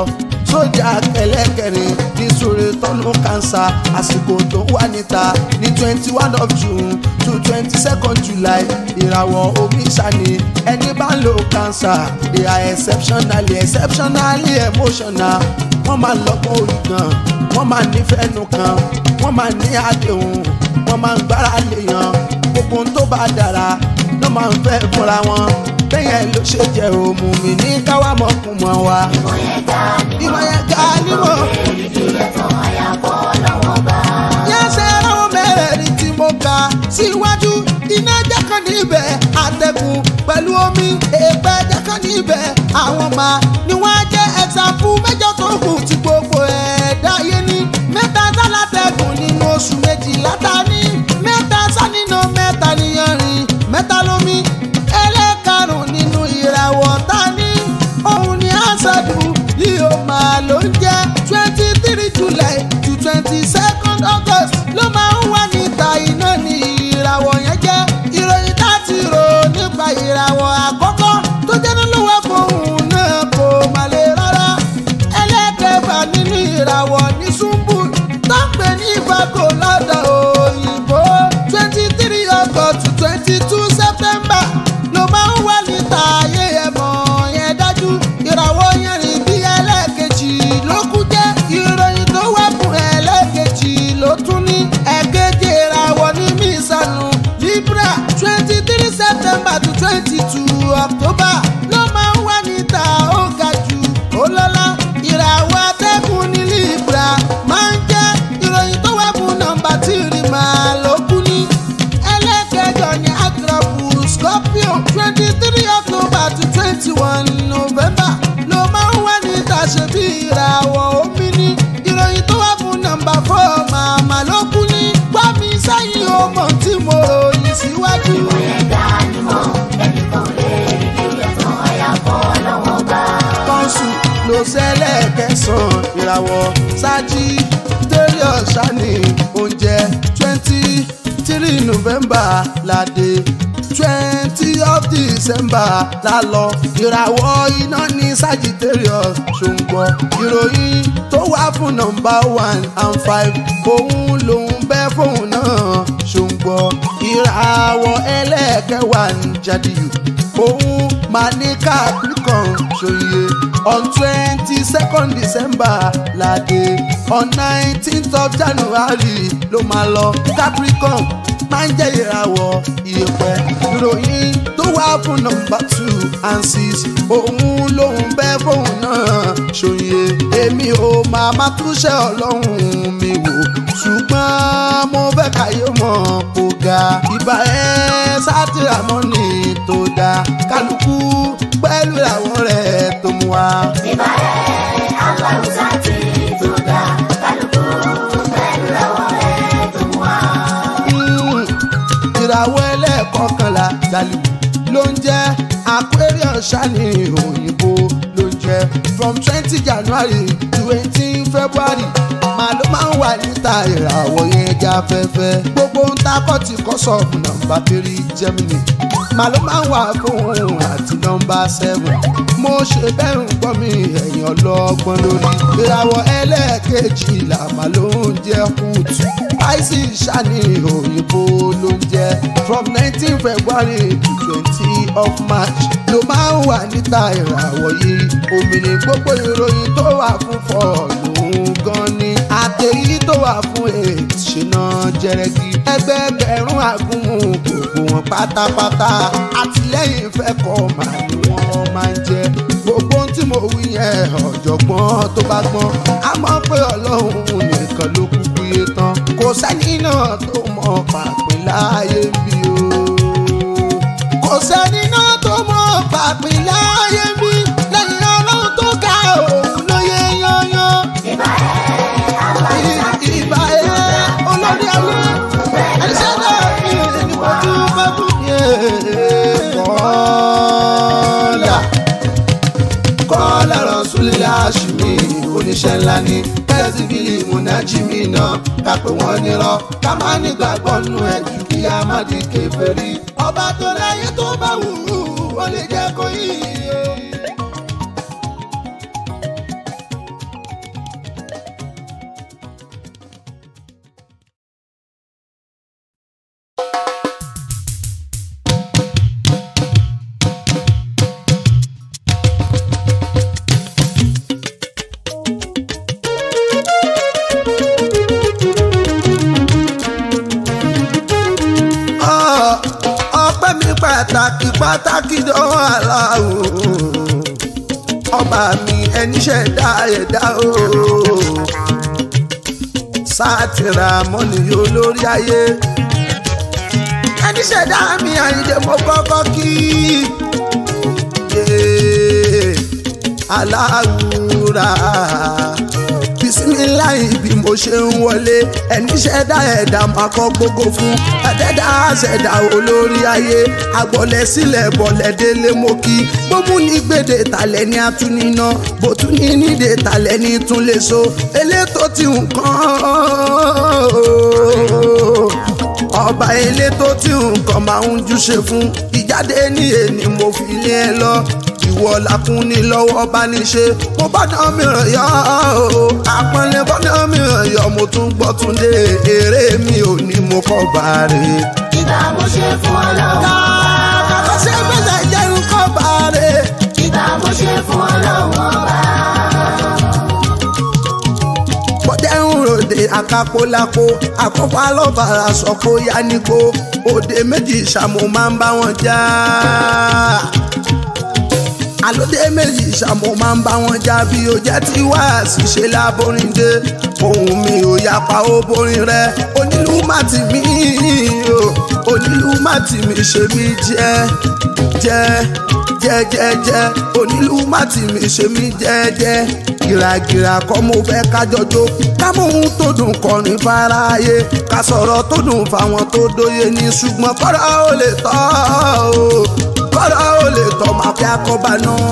sójà kẹlẹ́kẹrin ní sóre tọ́nù kánsá àsìkò tó wà níta ní twenty one of june to twenty second july ìràwọ̀ omi ṣàní ẹni bá ń lo kánsá they are exceptionally exceptionally emotional wọ́n máa lọ́gbọ́n orí gan wọ́n máa nífẹ̀ẹ́ nu kan wọ́n máa ní àdéhùn wọ́n máa ń gbára léèyàn gbogbo ohun tó bá dára ló máa ń fẹ́ fúnra wọn bẹ́yẹn ló ṣe jẹ́ òmù mi ní káwá mọ̀kùn mọ́ wa. ìmọ̀ yẹn ga ni ìmọ̀ yẹn ga nímọ̀ èrìgì rẹ̀ tán àyàfọ́ lọ́wọ́ bá. yẹ́sẹ̀ ráwọ̀ mẹ́rẹ̀ẹ̀rin tí mo kà síwájú iná jẹ́kàn níbẹ̀ àtẹ̀kùn pẹ̀lú omi èèpẹ̀ jẹ́kàn níbẹ̀ àwọn máa ni wọ́n á jẹ́ ẹ̀sàfù mẹ́jọ tó kù tí gbogbo ẹ̀dá yé ní mẹ́ta sálátẹ̀kùn nínú oṣù méjìlá ta ní mẹ́ta sánínà mẹ́ta níyanrìn mẹ́ta lómi ẹlẹ́karùn nínú ìràwọ̀ ta ní òun ni àṣàdù yìí ó máa ló ń jẹ́ twenty three july to twenty second august ló máa ń wà níta iná ní ìràwọ̀ yẹn jẹ́ ìròyìn láti rò nípa ìràwọ̀ àkọ́kọ́ tó jẹ́ nínú ẹ̀kọ́hún náà kò má lè rárá ẹlẹ́kẹ̀fà nínú ìràwọ̀ ní súnbù tó ń pè ní ìfàkó lọ́dọ̀ òyìnbó twenty three august to twenty two september ló máa ń wà níta ayé ẹ̀mọ́ yẹn dájú ìràwọ̀ yẹn rìn bí ẹlẹ́ẹ̀kejì ló kú jẹ́ ìròyìn tó wà fún ẹlẹ́ẹ̀kejì ló tún ní ẹ̀kejì ìràwọ̀ ní mísànù libra twenty three september to twenty two october ló máa ń wà níta ó ga jù ó lọ́lá ìràwọ̀ atẹ́kùn ní libra máa ń jẹ́ ìròyìn tó wà fún nọ́mbà tí rí màá ló kú ní ẹlẹ́kẹjọ ní agrọ̀pù scorpio twenty three october to twenty one november ló máa ń wà níta ṣe bí ìràwọ̀ omi ní ìròyìn tó wà fún nọ́mbà four màmá ló kú ní gbàmí sẹ́yìn ọmọ tí mo ròyìn síwájú. ìmọ̀ yẹn ga ni mọ̀ ẹnìkan lè èrìgì rẹ̀ tán àyàfọ́ lọ́wọ́ bá. kọ́ńsù ló ṣẹlẹ̀ kẹsàn-án ìràwọ̀ sájì tẹ́lẹ̀ ọ̀sán ní oúnjẹ twenty three november láde twenty of december lálọ ìràwọ̀ iná ní sagittarius ṣòǹgbọ̀ ìròyìn tó wà fún nọ́mbà one and five òun lòún bẹ́ fóun náà ṣòǹgbọ̀ ìràwọ̀ ẹlẹ́ẹ̀kẹwàá ń jádìyù òun máa ní capricorn ṣòye on twenty second december láde on nineteenth of january ló máa lọ capricorn máa ń jẹ́ ìràwọ̀ ìyẹ̀pẹ̀ ìròyìn tó wà fún nọ́mbà two and six òun lòun bẹ́ fóun náà ṣòye èmi ò máa má túṣẹ́ ọlọ́run mi wò ṣùgbọ́n mo fẹ́ káyé mọ̀ kó ga ìbá ẹ sátìrámọ́nì tó dáa kálukú pẹ̀lú àwọn rẹ̀ tó mú wa. ìbá ẹ̀ aláwùsá ti tó dá kálukú pẹ̀lú lọ́wọ́ ẹ̀ tó mú wa. Mm, ìràwọ̀ ẹlẹ́ẹ̀kọkànlá dàlíwù ló ń jẹ́ aquarius ṣáni òyìnbó ló ń jẹ́ from twenty january to eighteen february màá ló máa ń wà níta ìràwọ̀ yẹn já fẹ́fẹ́ gbogbo ń takọ́ ti kọ́ sọ̀rọ̀ nọ́mbà three germany màá ló máa ń wà fún àti nọ́mbà seven mo ṣe bẹ́ẹ̀ ń gbọ́ mi ẹ̀yìn ọlọ́gbọ́n lórí ìràwọ̀ ẹlẹ́ẹ̀kejì làmà ló ń jẹ́ kùtù pisces ṣáni òyìnbó ló ń jẹ́ from nineteen february to twenty of march ló máa ń wà níta ìràwọ̀ yìí òmìnir gbogbo ìròyìn tó wà fún fọ́ọ̀lù gan ni àtẹ̀yí tó wà fún eight ṣìnà jẹrẹgì ẹgbẹẹgbẹ̀rún àgúnmu gbogbo wọn pátápátá àtìlẹ́yìn fẹ́ kọ́ màá ni wọ́n máa ń jẹ gbogbo ohun tí mo wí yẹn ọ̀jọ̀gbọ́n tó bá gbọ́n á mọ̀ pé ọlọ́run nìkan ló kúkú yé tán kò sẹ́ni náà tó mọ̀ pàpín láàyè ń bí o kò sẹ́ni náà tó mọ̀ pàpín láàyè ń bí lẹ́yìn ọlọ́run tó ga òun ló yẹ yányán ìbá ẹ̀ aláwùsá ti ìbá ẹ olórí ayé ẹsẹ̀ náà ní ìdíwọ́jú bẹ́kú yé kọ́lá kọ́lá rọ̀ṣúlẹ̀ àṣìmí oníṣẹ́ ńlá ní kẹ́sìbìlì múnájìmí náà ká pé wọ́n nírọ́ ká má nígbàgbọ́ nù ẹ̀ jù kí a má di kèfèrí ọba tó láyé tó bá wù ú ó lè jẹ́ kó yí. pàtàkì pàtàkì dọ́wọ́ aláwo ọba mi ẹni ṣẹ̀dá ẹ̀dá o sátìrà mọ́nì olórí ayé ẹni ṣẹ̀dá mi àyìndé mo kọ́kọ́ kí yé aláwùrà bisimilayi bí mo ṣe ń wọlé ẹni ṣẹ̀dá ẹ̀dá máa kọ́ gbogbo fún ẹ̀dẹ́dá ṣẹ̀dá olórí ayé agbọ̀lẹ̀ sílẹ̀ bọ̀lẹ̀ délé mo kí gbómú ní gbèdé talẹ̀ ní atúniná bòtú ní nídé talẹ̀ ní túnlé so elétò tí nǹkan ọba elétò tí nǹkan máa ń júṣe fún ìjáde ní èní mo fi lé ẹ lọ ìwọ làkún ní lọ́wọ́ bá ní ṣe mo bá dán mìíràn yọ ọ́ àpọ́nlé bá dán mìíràn yọ mo tún gbọ́ tún dé eré mi ò ní mo kọ́ bá rè. ìgbà mo ṣe fún ọlọ́run ọba. kàkọ́ ṣe gbèsè jẹ́ nǹkan bá rè. ìgbà mo ṣe fún ọlọ́run ọba. bọ́dẹ̀ ń ròde àkàpọ̀lápọ̀ àkọ́fà lọ́bàrà sọ kó yá nígbó òde méjì ṣàmù máa ń bá wọn jà àlódé méjì ṣàmù máa ń bá wọn jà bí o jẹ́ tí wá ṣìṣe láborin dé ohun mi ò yapa ó borin rẹ onílù má tì mí o onílù má tì mí ṣe mí jẹ́ jẹ́ jẹ́jẹ́jẹ́ onílù má tì mí ṣe mí jẹ́jẹ́ gìràgìrà kọ́ mo fẹ́ kájọjó ká mú ohun tó dùn kọrin fáráyé ká sọ̀rọ̀ tó dùn fáwọn tó dóye ní ṣùgbọ́n kọ́ra ó lè tọ́ o kọ́ra ó lè tọ́ máa fi akọ́bà náà.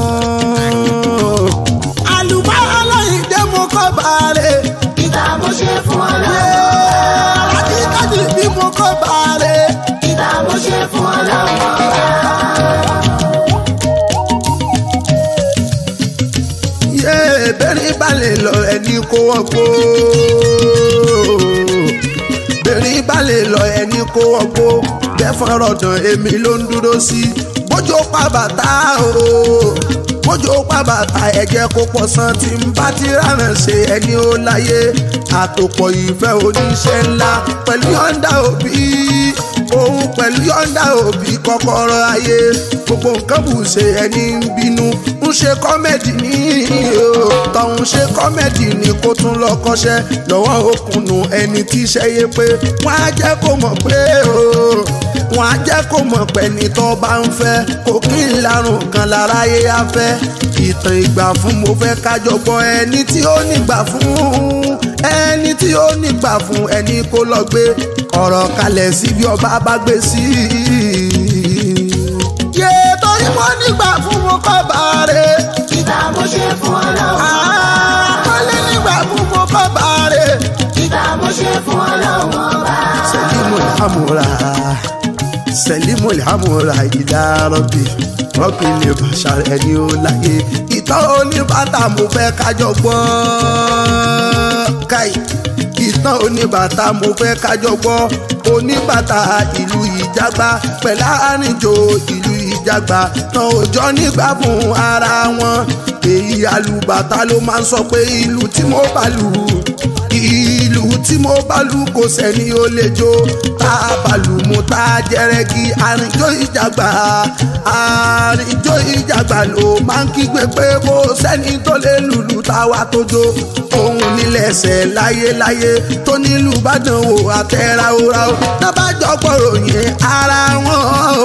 àlùbárà lọ́yìn dé mo kọ́ bàárẹ̀ ìgbà mo ṣe fún ọlọ́run ọba. kájíkájí bí mo kọ́ bàárẹ̀. ìgbà mo ṣe fún ọlọ́run ọba. yé bẹ́ẹ̀ni balẹ̀ lọ ẹni kó wọ́n kó bẹ́ẹ̀ni balẹ̀ lọ ẹni kó wọ́n kó bẹ́ẹ̀fọ́n rọ̀dàn èmi ló ń dúró sí bójú pa bàtà o bójú pa bàtà ẹ̀jẹ̀ kó pọ̀ san tí ń bá ti rárán ṣe ẹni ó láyé àtòpọ̀ ìfẹ́ oníṣẹ́ ńlá pẹ̀lú yọ̀ǹda òbí òun pẹ̀lú yọ̀ǹda òbí kọ́kọ́rọ́ ayé gbogbo nǹkan bù ṣe ẹni ń bínú ń ṣe kọ́mẹ́dì ní o tọ̀hún ṣe kọ́mẹ́dì ní kó tún lọ kọ́ṣẹ́ lọ́wọ́ òkùnnù ẹni tí iṣẹ́ yé pé wọ́n á jẹ́ kó mọ̀ pé o wọ́n á jẹ́ kó mọ̀ pé ní tó bá ń fẹ́ kò kí n larùn kan láráyé á fẹ́ ìtàn ìgbà fún mo fẹ́ kájọ gbọ́ ẹni tí ó nígbà fún ẹni tí ó nígbà fún ẹni kó lọ gbé ọ̀rọ̀ kalẹ̀ sí bí ọba bá gbé sí yé torí mo nígbà fún mo kọ́ bàárẹ̀ ìgbà mo ṣe fún ọlọ́run ọba. àkọlé nígbà fún mo kọ́ bàárẹ̀. ìgbà mo ṣe fún ọlọ́run ọba. sẹ́límù lámúra sẹ́límù lámúra ìdá rọ́bì rọ́bì lè bàṣà rẹ̀ ní ó láyé ìtọ́ oníbàtà mo fẹ́ kájọ gbọ́ káì ìtàn oníbàtà mo fẹ́ kájọ gbọ́ oníbàtà ìlú ìjàgbá pẹ̀lú àrìnjò ìlú ìjàgbá tán òjọ́ nígbà fún ara wọn èyí alùbàtà ló máa ń sọ pé ìlú tí mo bá lù ìlú tí mo bá lù kò sẹ́ni ó lè jó tá a bá lù mú tá a jẹrẹgì àrìnjó ìjàgbá àrìnjó ìjàgbá ló máa ń kígbe pé kò sẹ́ni tó lè lùlù táwa tó jó òun nílẹ̀ṣẹ̀ láyéláyé tó nílùú bàdàn wò àtẹ̀ráwòráwò tábàjọ́ gbọ́rọ̀ yẹn ara wọn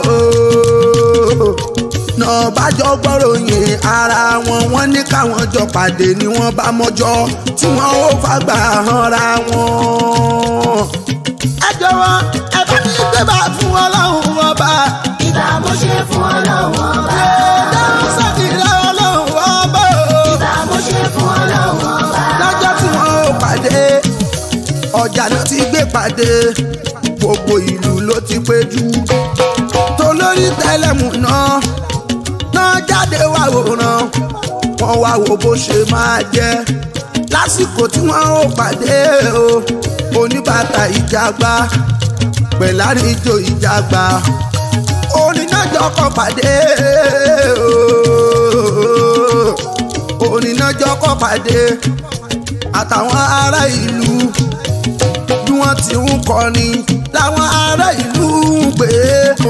náà bájọ́ gbọ́rọ̀ yẹn ara wọn wọ́n ní káwọn jọ pàdé ni wọ́n bá mọ́jọ́ tí wọ́n ó fagbá hanra wọn. ẹ jọ̀wọ́ ẹ bá mi gbé bá fún ọlọ́run ọba. ìgbà mo ṣe fún ọlọ́run ọba. dáhùn sátìrẹ ọlọ́run ọba. ìgbà mo ṣe fún ọlọ́run ọba. lọ́jọ́ tí wọ́n ó pàdé ọjà náà ti gbé pàdé gbogbo ìlú ló ti péjú tolórí tẹlẹmù náà náà jáde wá wòran wọ́n wá wo bó ṣe máa jẹ́ lásìkò tí wọ́n ó pàdé o oníbàtà ìjàgbá pẹ̀láríjò ìjàgbá onínájọ́ kọ́ pàdé o onínájọ́ kọ́ pàdé àtàwọn ará ìlú bí wọ́n ti ń kọrin láwọn ará ìlú ń pè é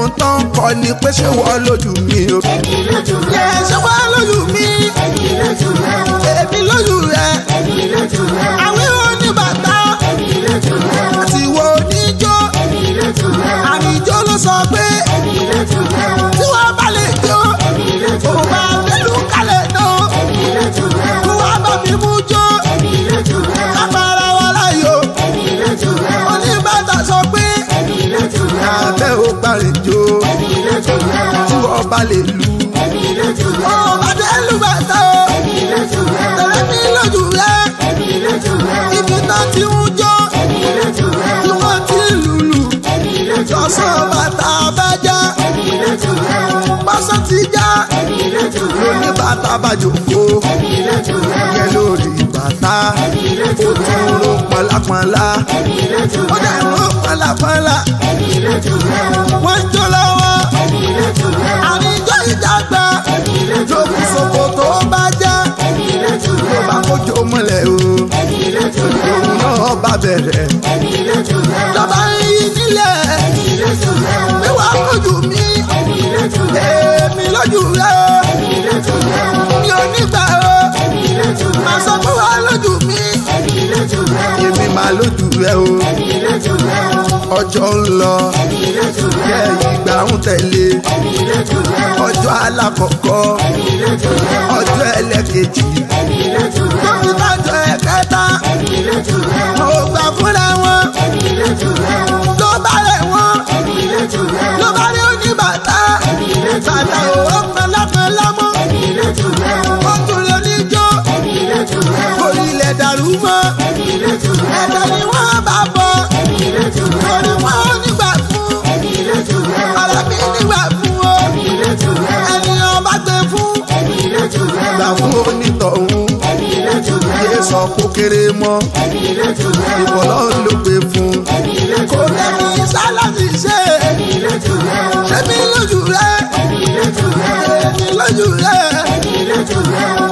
ohun tó ń kọ ni pé ṣé wọ́n lójú mi o. èmi lójú yẹ rẹ ṣé wọ́n lójú mi èmi lójú rẹ o èmi lójú rẹ èmi lójú rẹ o àwọn oníbàtà èmi lójú rẹ o àti ìwọ oníjó èmi lójú rẹ o àmìjó ló sọ pé èmi lójú rẹ o tí wọ́n bá lè jó èmi lójú òun rẹ bá o nílùú kalẹ̀ náà èmi lójú rẹ kó o wá bá mi mú jó èmi lójú rẹ o kápára wa láyò èmi lójú rẹ o oníbàtà sọ pé èmi lójú rẹ o abẹ́ ò gbàlejò èmi lójú rẹ o tí wọ́n bá lè lu èmi lójú rẹ o òun bá dé lù bàtà o èmi lójú rẹ o tẹ̀lé mi lójú rẹ èmi lójú rẹ o ibi tó ti ń jó èmi lójú rẹ tí o wọ́n ti lùlù èmi lójú rẹ lọ́sàn o bàtà bá já èmi lójú rẹ o pásán ti já èmi lójú rẹ o oníbàtà bá jòkó èmi lójú rẹ o yẹ lórí bàtà èmi ó lójú rẹ tún o ro pọnlápọnlá èmi lójú ó rẹ dẹ̀ o ro pọnlápọnlá èmi lójú rẹ o wọ́n ń jó lọ́wọ́ èmi lójú rẹ o àníjó ìjàgbá èmi lójú lókùn rẹ o sòkò tó bá já èmi lójú ló rẹ bá o kójó mọ́lẹ̀ o èmi lójú rẹ o òun náà bá bẹ̀rẹ̀ èmi lójú rẹ o lọ́ba yìí nílẹ̀ èmi lójú rẹ o pé wàá kójú mi èmi lójú rẹ o èmi lójú rẹ o èmi lójú rẹ o mi ò ní gbà o èmi lójú rẹ màá o sọ pé wàá lójú mi èmi lójú rẹ o èmi máa lójú rẹ o èmi lójú rẹ o ọjọ́ ń lọ èmi lójú rẹ jẹ́ o ìgbà ń tẹ̀lé èmi lójú rẹ o ọjọ́ alákọ̀ọ́kọ́ èmi lójú rẹ o ọjọ́ ẹlẹ́kejì èmi lójú rẹ o tóbi tájọ ẹ̀kẹta èmi lójú rẹ o mo gbà fúnra wọn èmi lójú rẹ o ló bá rẹ̀ wọ́n èmi lójú rẹ o ló bá rí oníbàtà èmi lójú bàtà rẹ o òwò pẹlápẹlá mọ́ èmi lójú rẹ o ó tún lè oníjó èmi lójú rẹ o orí ilẹ̀ dàrú mọ́ èmi lójú rẹ o ẹ̀dẹ̀ ni wọ́n bá bọ̀ èmi lójú rẹ torí o wọn ò nígbà fún èmi lójú rẹ o ara mi nígbà fún o èmi lójú rẹ o ènìyàn bá gbé fún èmi lójú rẹ gbà o fún onítọ̀hún èmi lójú rẹ yé o sọ kó kéré mọ́ èmi lójú rẹ o ìbọ̀lọ́ ló gbé fún èmi lójú kò rẹ o lẹ́ni sáláṣí ṣe èmi lójú rẹ o ṣẹ́mi lójú rẹ èmi lójú rẹ o èmi lójú rẹ. èmi lójú rẹ o.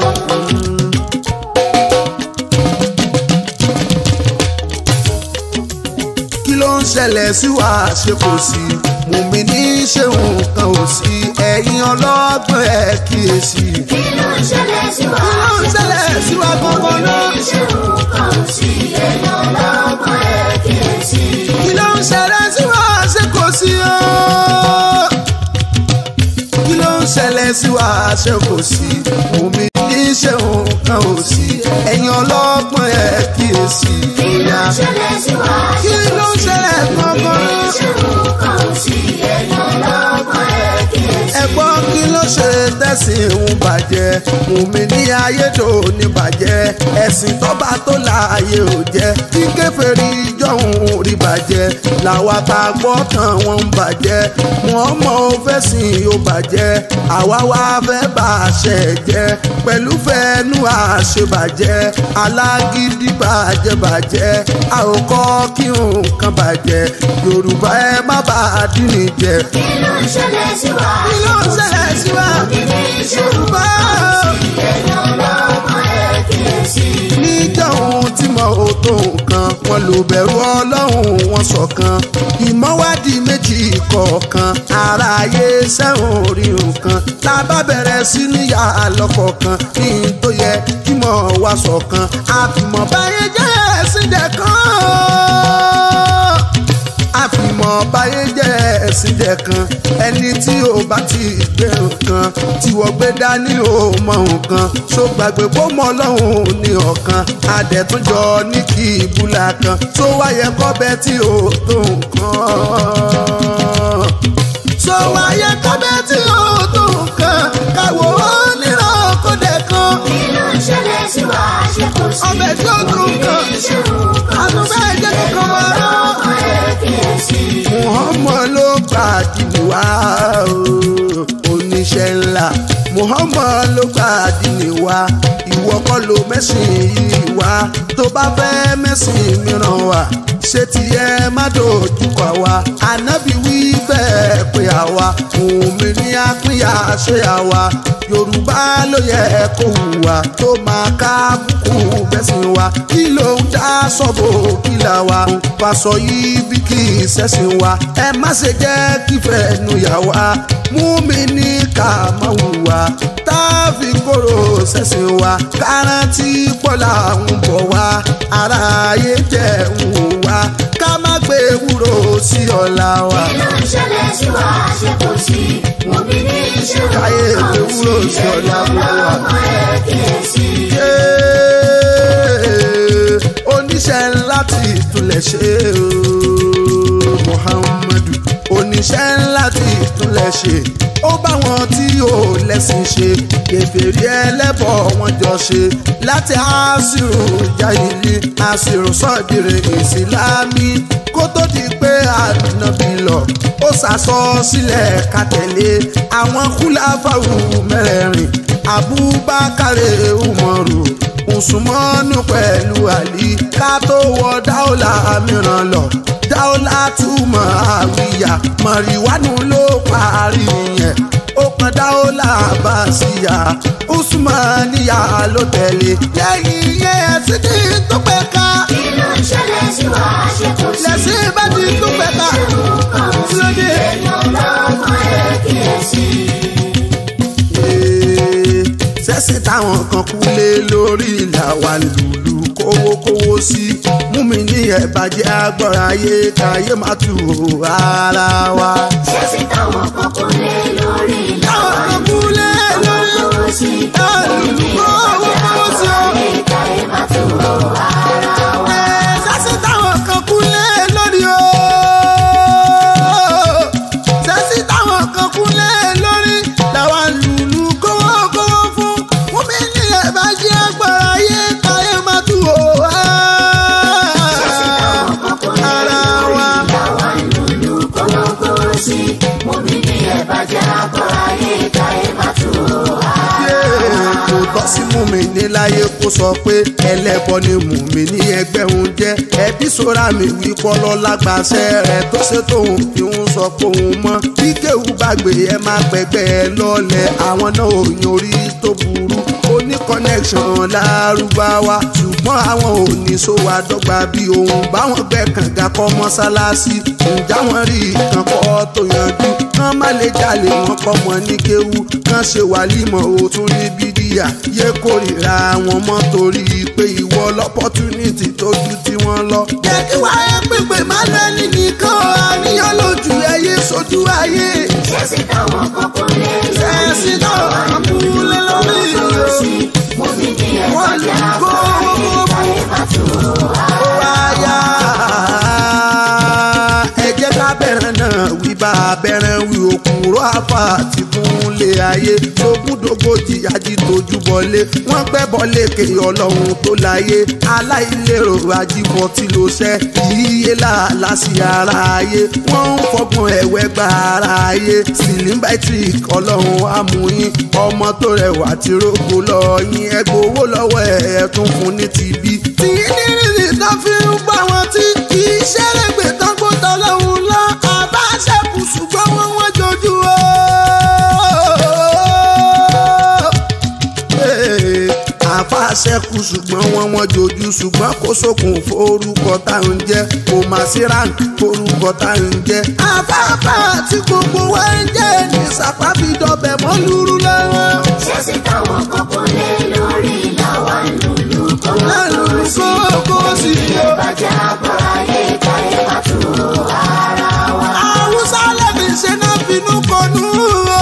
kí ló ń ṣẹlẹ̀ sí wa ṣe kò sí mùmí ní ṣe nǹkan ò sí ẹ̀yin ọlọ́gbọ́n ẹ̀ kíyèsí. kí ló ń ṣẹlẹ̀ sí wa? kí ló ń ṣẹlẹ̀ sí wa gbọ́ngàn náà. ṣé nǹkan ò sí èèyàn lọ́gbọ́n ẹ̀ kíyèsí. kí ló ń ṣẹlẹ̀ sí wa ṣe kò sí o. kí ló ń ṣẹlẹ̀ sí wa ṣe kò sí mùmí ní ṣe nǹkan ò sí ẹ̀yin ọlọ́gbọ́n ẹ̀ kíyèsí. kí ló ń ṣẹlẹ̀ sí wa? kí ló ń ṣẹlẹ̀ gbọ́ngàn náà. ṣé nǹkan ò sí èèyàn lọ́gbọ́n ẹ̀ kíyèsí. ẹ̀gbọ́n kí ló ṣe tẹ̀sìn ń bàjẹ́ mùmí ní ayédò ní bàjẹ́ ẹ̀sìn tọ́ba tó láàyè ò jẹ́ kí kèfèrí jọ̀hún rí bàjẹ́ làwa ta gbọ́ tán wọ́n ń bàjẹ́ wọ́n mọ̀ ó fẹ́ sìn ó bàjẹ́ àwa wá fẹ́ bá a ṣe jẹ́ pẹ̀lú fẹ́ẹ́nu àṣebàjẹ́ alágídí bàjẹ́ bàjẹ́ a ò kọ́ kí nǹkan bàjẹ́ yorùbá ẹ má bàa dín ní jẹ kí ló ń ṣẹlẹ̀ sí wa? kí ló ń ṣẹlẹ̀ sí wa? Yorùbá èèyàn lọ́gbọ́n ẹ̀ kíyèsí. níjà ohun tí mo ò tó nǹkan wọn lò bẹ̀rù ọlọ́run wọn ṣọ̀kan ìmọ̀wádìí méjì kọ̀ọ̀kan ara ayé sẹ́wọ̀n orí nǹkan tá a bá bẹ̀rẹ̀ sí níyà lọ́kọ̀ọ̀kan ní n tó yẹ kí mo wá ṣọ̀kan àfìmọ̀ báyé jẹ́ ẹ̀sìn dẹ̀ kan àfìmọ̀ báyé jẹ́ ẹ̀sìn jẹ́ kan ẹni tí ò bá ti gbé nǹkan tí wọ́n gbé dání ò mọ nǹkan ṣó gbàgbé bó mọ ọlọ́run ní ọ̀kan adẹ̀túnjọ ní kí ìbúlà kan tó wáyé kọ́bẹ̀ tí ò tó nǹkan ṣó wáyé kọ́bẹ̀ tí ò tó nǹkan káwọ́ nírọ̀ kódẹ̀ kan kí ló ń ṣẹlẹ̀ sí wa? ṣé kò sí? ọbẹ̀ tí ó tó nǹkan ṣé nǹkan ò àtúnbẹ̀ sí? jẹ́ kankan wá rán. lọ́gbọ́n ẹ̀ kíyèsí. muhammad ló gbà dìní wá o oníṣẹ́ ńlá muhammad ló gbà dìní wá ìwọ kọ́ ló mẹ́sìn yìí wá tó bá fẹ́ mẹ́sìn mìíràn wá ṣé tiẹ̀ má dojú kọ wá ànábì wí bẹ́ẹ̀ pé àwa òun mi ní àpínyà ṣé àwa yorùbá ló yẹ kó hùwà tó máa ká bùkù bẹ́sìn wa kí ló ń dá sọ́bò kí là wà pàṣọ yìí bí kì í ṣẹ̀sìn wa ẹ má ṣe jẹ́ kí fẹ́ẹ́nu yà wá mú mi ní ká má hùwà tá a fi kóró ṣẹ̀sìn wa kárántì pọ́lá ń bọ̀ wá ara ayé jẹ́ ń wò wá ká má gbé ewúro sí ọ̀la wa. kí ló ń ṣẹlẹ̀ sí wa ṣe kò sí mo bí ní ìṣòro Káyé kan ètò wúlò sí ọ̀la èèyàn gbogbo wa. lọ́mọ ẹ̀ kíyèsí. Yéé, oníṣẹ́ ńlá ti ìtúlẹ̀ ṣe o Muhammadu oníṣẹ́ ńlá ti ìtúlẹ̀ ṣe ó bá wọn tí ò lẹ́sìn ṣe kèfèrí ẹlẹ́bọ̀ wọn jọ ṣe láti àṣírò jáìlì àṣírò sọ́ọ̀dìrì ìsìlámì kó tó di pé ànábì lọ ó ṣàṣọ sílẹ̀ ká tẹ̀lé àwọn kúláfàwù mẹ́rẹ̀ẹ̀rin abubakar umaru usumanu pẹ̀lú ali ká tó wọ dáúlà mìíràn lọ dáúlà túmọ̀ àwíyá mọ̀rìwánú ló parí yẹn ó pọn dáúlà bàṣíyà usmaniya ló tẹ̀lé lẹ́yìn yẹn ẹ̀sìn tí tó pẹ́ ká kí ló ń ṣẹlẹ̀ sí wa ṣe kò sí lẹ́sìn bá ti tó pẹ́ ká kí ló dé èèyàn lọ́mọ ẹ̀ kíyèsí. sẹ́sìn táwọn kan kú lé lórí ìlà wa lùlù kówókówó sí mú mi ní ẹ̀bàjẹ́ agbọ́ra ayé káyé má tù ó ara wa. ṣé sí táwọn kan kò lè lórí táwọn kan kú lé lórí lọ́wọ́ sí lùlù kówókówó sí o. káyé má tó ara wa. Ẹ, sẹ́sìn táwọn kan kú lé lórí o. sẹ́sìn táwọn kan kú lé lórí làwa lùlù kówókówó fún mú mi ní ẹ̀bàjẹ́ agbọ́ra ayé káyé má tù ó ara wa. kò tọ́ sí mùmíní láyé kó sọ pé ẹlẹ́bọ ni mùmíní ẹgbẹ́ òun jẹ́ ẹbí sora mi wí pọ́lọ́ lágbàṣẹ rẹ̀ tó ṣe tóun fi ń sọ pé òun mọ́ bí kéwù bá gbé ẹ má pẹ́gbẹ́ ẹ lọ́lẹ̀ àwọn náà ò yan orí tó burú ó ní connection lárúbáwá ṣùgbọ́n àwọn ò ní sówó àdọ́gba bí òun báwọn gbẹ́ kànga kọ́ mọ́sálásí ǹjẹ́ àwọn rí nǹkan kọ́ tó yanjú kán má lè jalè wọn kọ́ mọ́ ní kéwú kán ṣe wàlímọ̀ òtún ní bídíà yé kórìíra wọn mọ́ torí pé ìwọ lọ́pọ́túnìtì tó ju tí wọ́n lọ. jẹ́ kí wáyé pépè má lẹ́ni nìkan àníyàn lójú ẹyẹ sójú ayé. ẹ̀sìn náà kúlẹ̀ lórí ìlú. wọ́n lè kó wáyà. ẹ jẹ́ ká bẹ̀rẹ̀ náà wí bá a bẹ̀rẹ̀ wí òkúrọ̀ àfà àti fúnlé ayé tógúndógójì ají tójú bọlé wọ́n gbẹ́ bọ́lé ké ọlọ́run tó láyé aláìlérò ajíbọ̀ tí ló ṣẹ́ ìyíyé làálà sí ara ayé wọ́n ń fọgbọ́n ẹ̀wẹ́ gba ara ayé sylvester ọlọ́run amúyín ọmọ tó rẹwà tí rògbò lọ yín ẹgbẹ́ owó lọ́wọ́ ẹ̀ ẹ̀ tún fún ní tìbí. tí nírìsì tó fi ń gbà wọ́n tí kì í ṣẹ́rẹ̀gbẹ̀ tán gbọ́dọ̀ lọ́hùn lọ àbáṣẹ́kù ṣùgbọ́n wọ́n wọ́n jojú o. àfàṣẹ́kù ṣùgbọ́n wọ́n wọ́n jojú ṣùgbọ́n kò sókun forúkọ tá à ń jẹ́ kò má sí rank forúkọ tá à ń jẹ́. afáfá tí gbogbo wa ń jẹ́ ní sàpá fi dọ̀bẹ̀ mọ́ lúrú lọ́wọ́. lálùú kókó sí i o. Haúsá lẹ́bi ṣe náà finú kọnú o.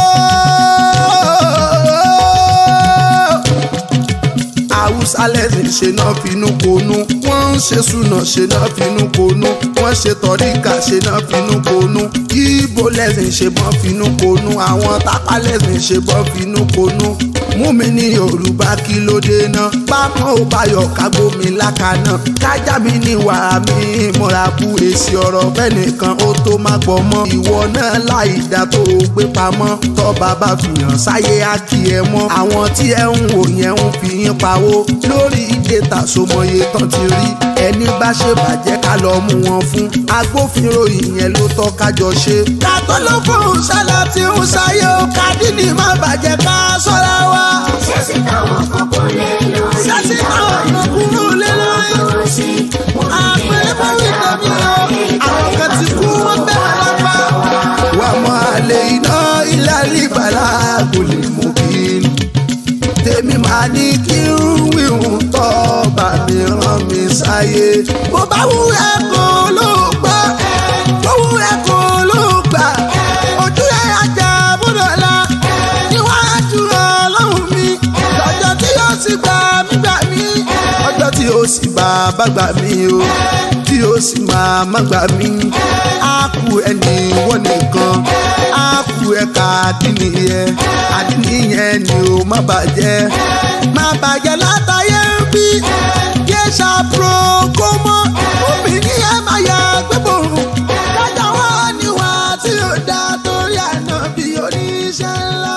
Haúsá lẹ́sìn ṣe náà finú konú. Wọ́n ń ṣe súnà ṣe náà finú konú. Wọ́n ṣe tọ́ríkà ṣe náà finú konú. Ìbò lẹ́sìn ṣe bọ́n finú konú. Àwọn tápá lẹ́sìn ṣe bọ́n finú konú. Mú mi ní Yorùbá kí ló dé náà. Pápá ò báyọ̀ kágbó mi lákàná. Kájà mi ní wàá mi múra bú èsì ọ̀rọ̀ bẹ́ẹ̀ nìkan ó tó má gbọ́ mọ́. Ìwọ náà láì dá tó o gbé pamọ́. Tọ́ bàbá fìyàn sáyé á kí ẹ mọ́. Àwọn tí ẹ ń wò yẹn ń fi yín pawó. Lórí ìdè tàṣomọye tán ti rí. ẹni bá ṣe bàjẹ́ ká lọ mú wọn fún agbófinró ìyẹn ló tọ́ kájọ ṣe. kátó ló fún ṣálá tí ń ṣayé o kádìní má bàjẹ́ ká sọ́ra wa. ṣé sí táwọn kan kò lè lórí Ṣé sí táwọn kan kúrò lé lórí? àwọn sí àpẹẹrẹ bá wí tẹ̀mí o àwọn kan ti kú wọ́n bẹ̀rẹ̀ lápá. wà á mọ àlè iná ilé àlìbàlà kò lè mú kí n. tèmi máa ní kí n wíwùn tọ́ bá mi rán mi sáyé. bó bá wù ẹ́ kó ló gbà bó wù ẹ́ kó ló gbà ojú ẹ̀ ajá bọ́dọ̀ la níwájú ọlọ́run mi lọ́jọ́ tí yóò sì gbà mí gbà mí ọjọ́ tí yóò sì bá bá gbà mí o tí yóò sì máa má gbà mí á kú ẹni wọ́n nìkan á kú ẹ̀ka àdínìyẹ àdínìyẹ ni ó má bàjẹ́ má bàjẹ́ látàyé ń bí yé ṣàpro kó mọ́ obìnrin ẹ̀ máa yà gbẹ́bọ̀rún kájà wọ́n níwà tí ó dá torí àná bí oníṣẹ́ ńlá.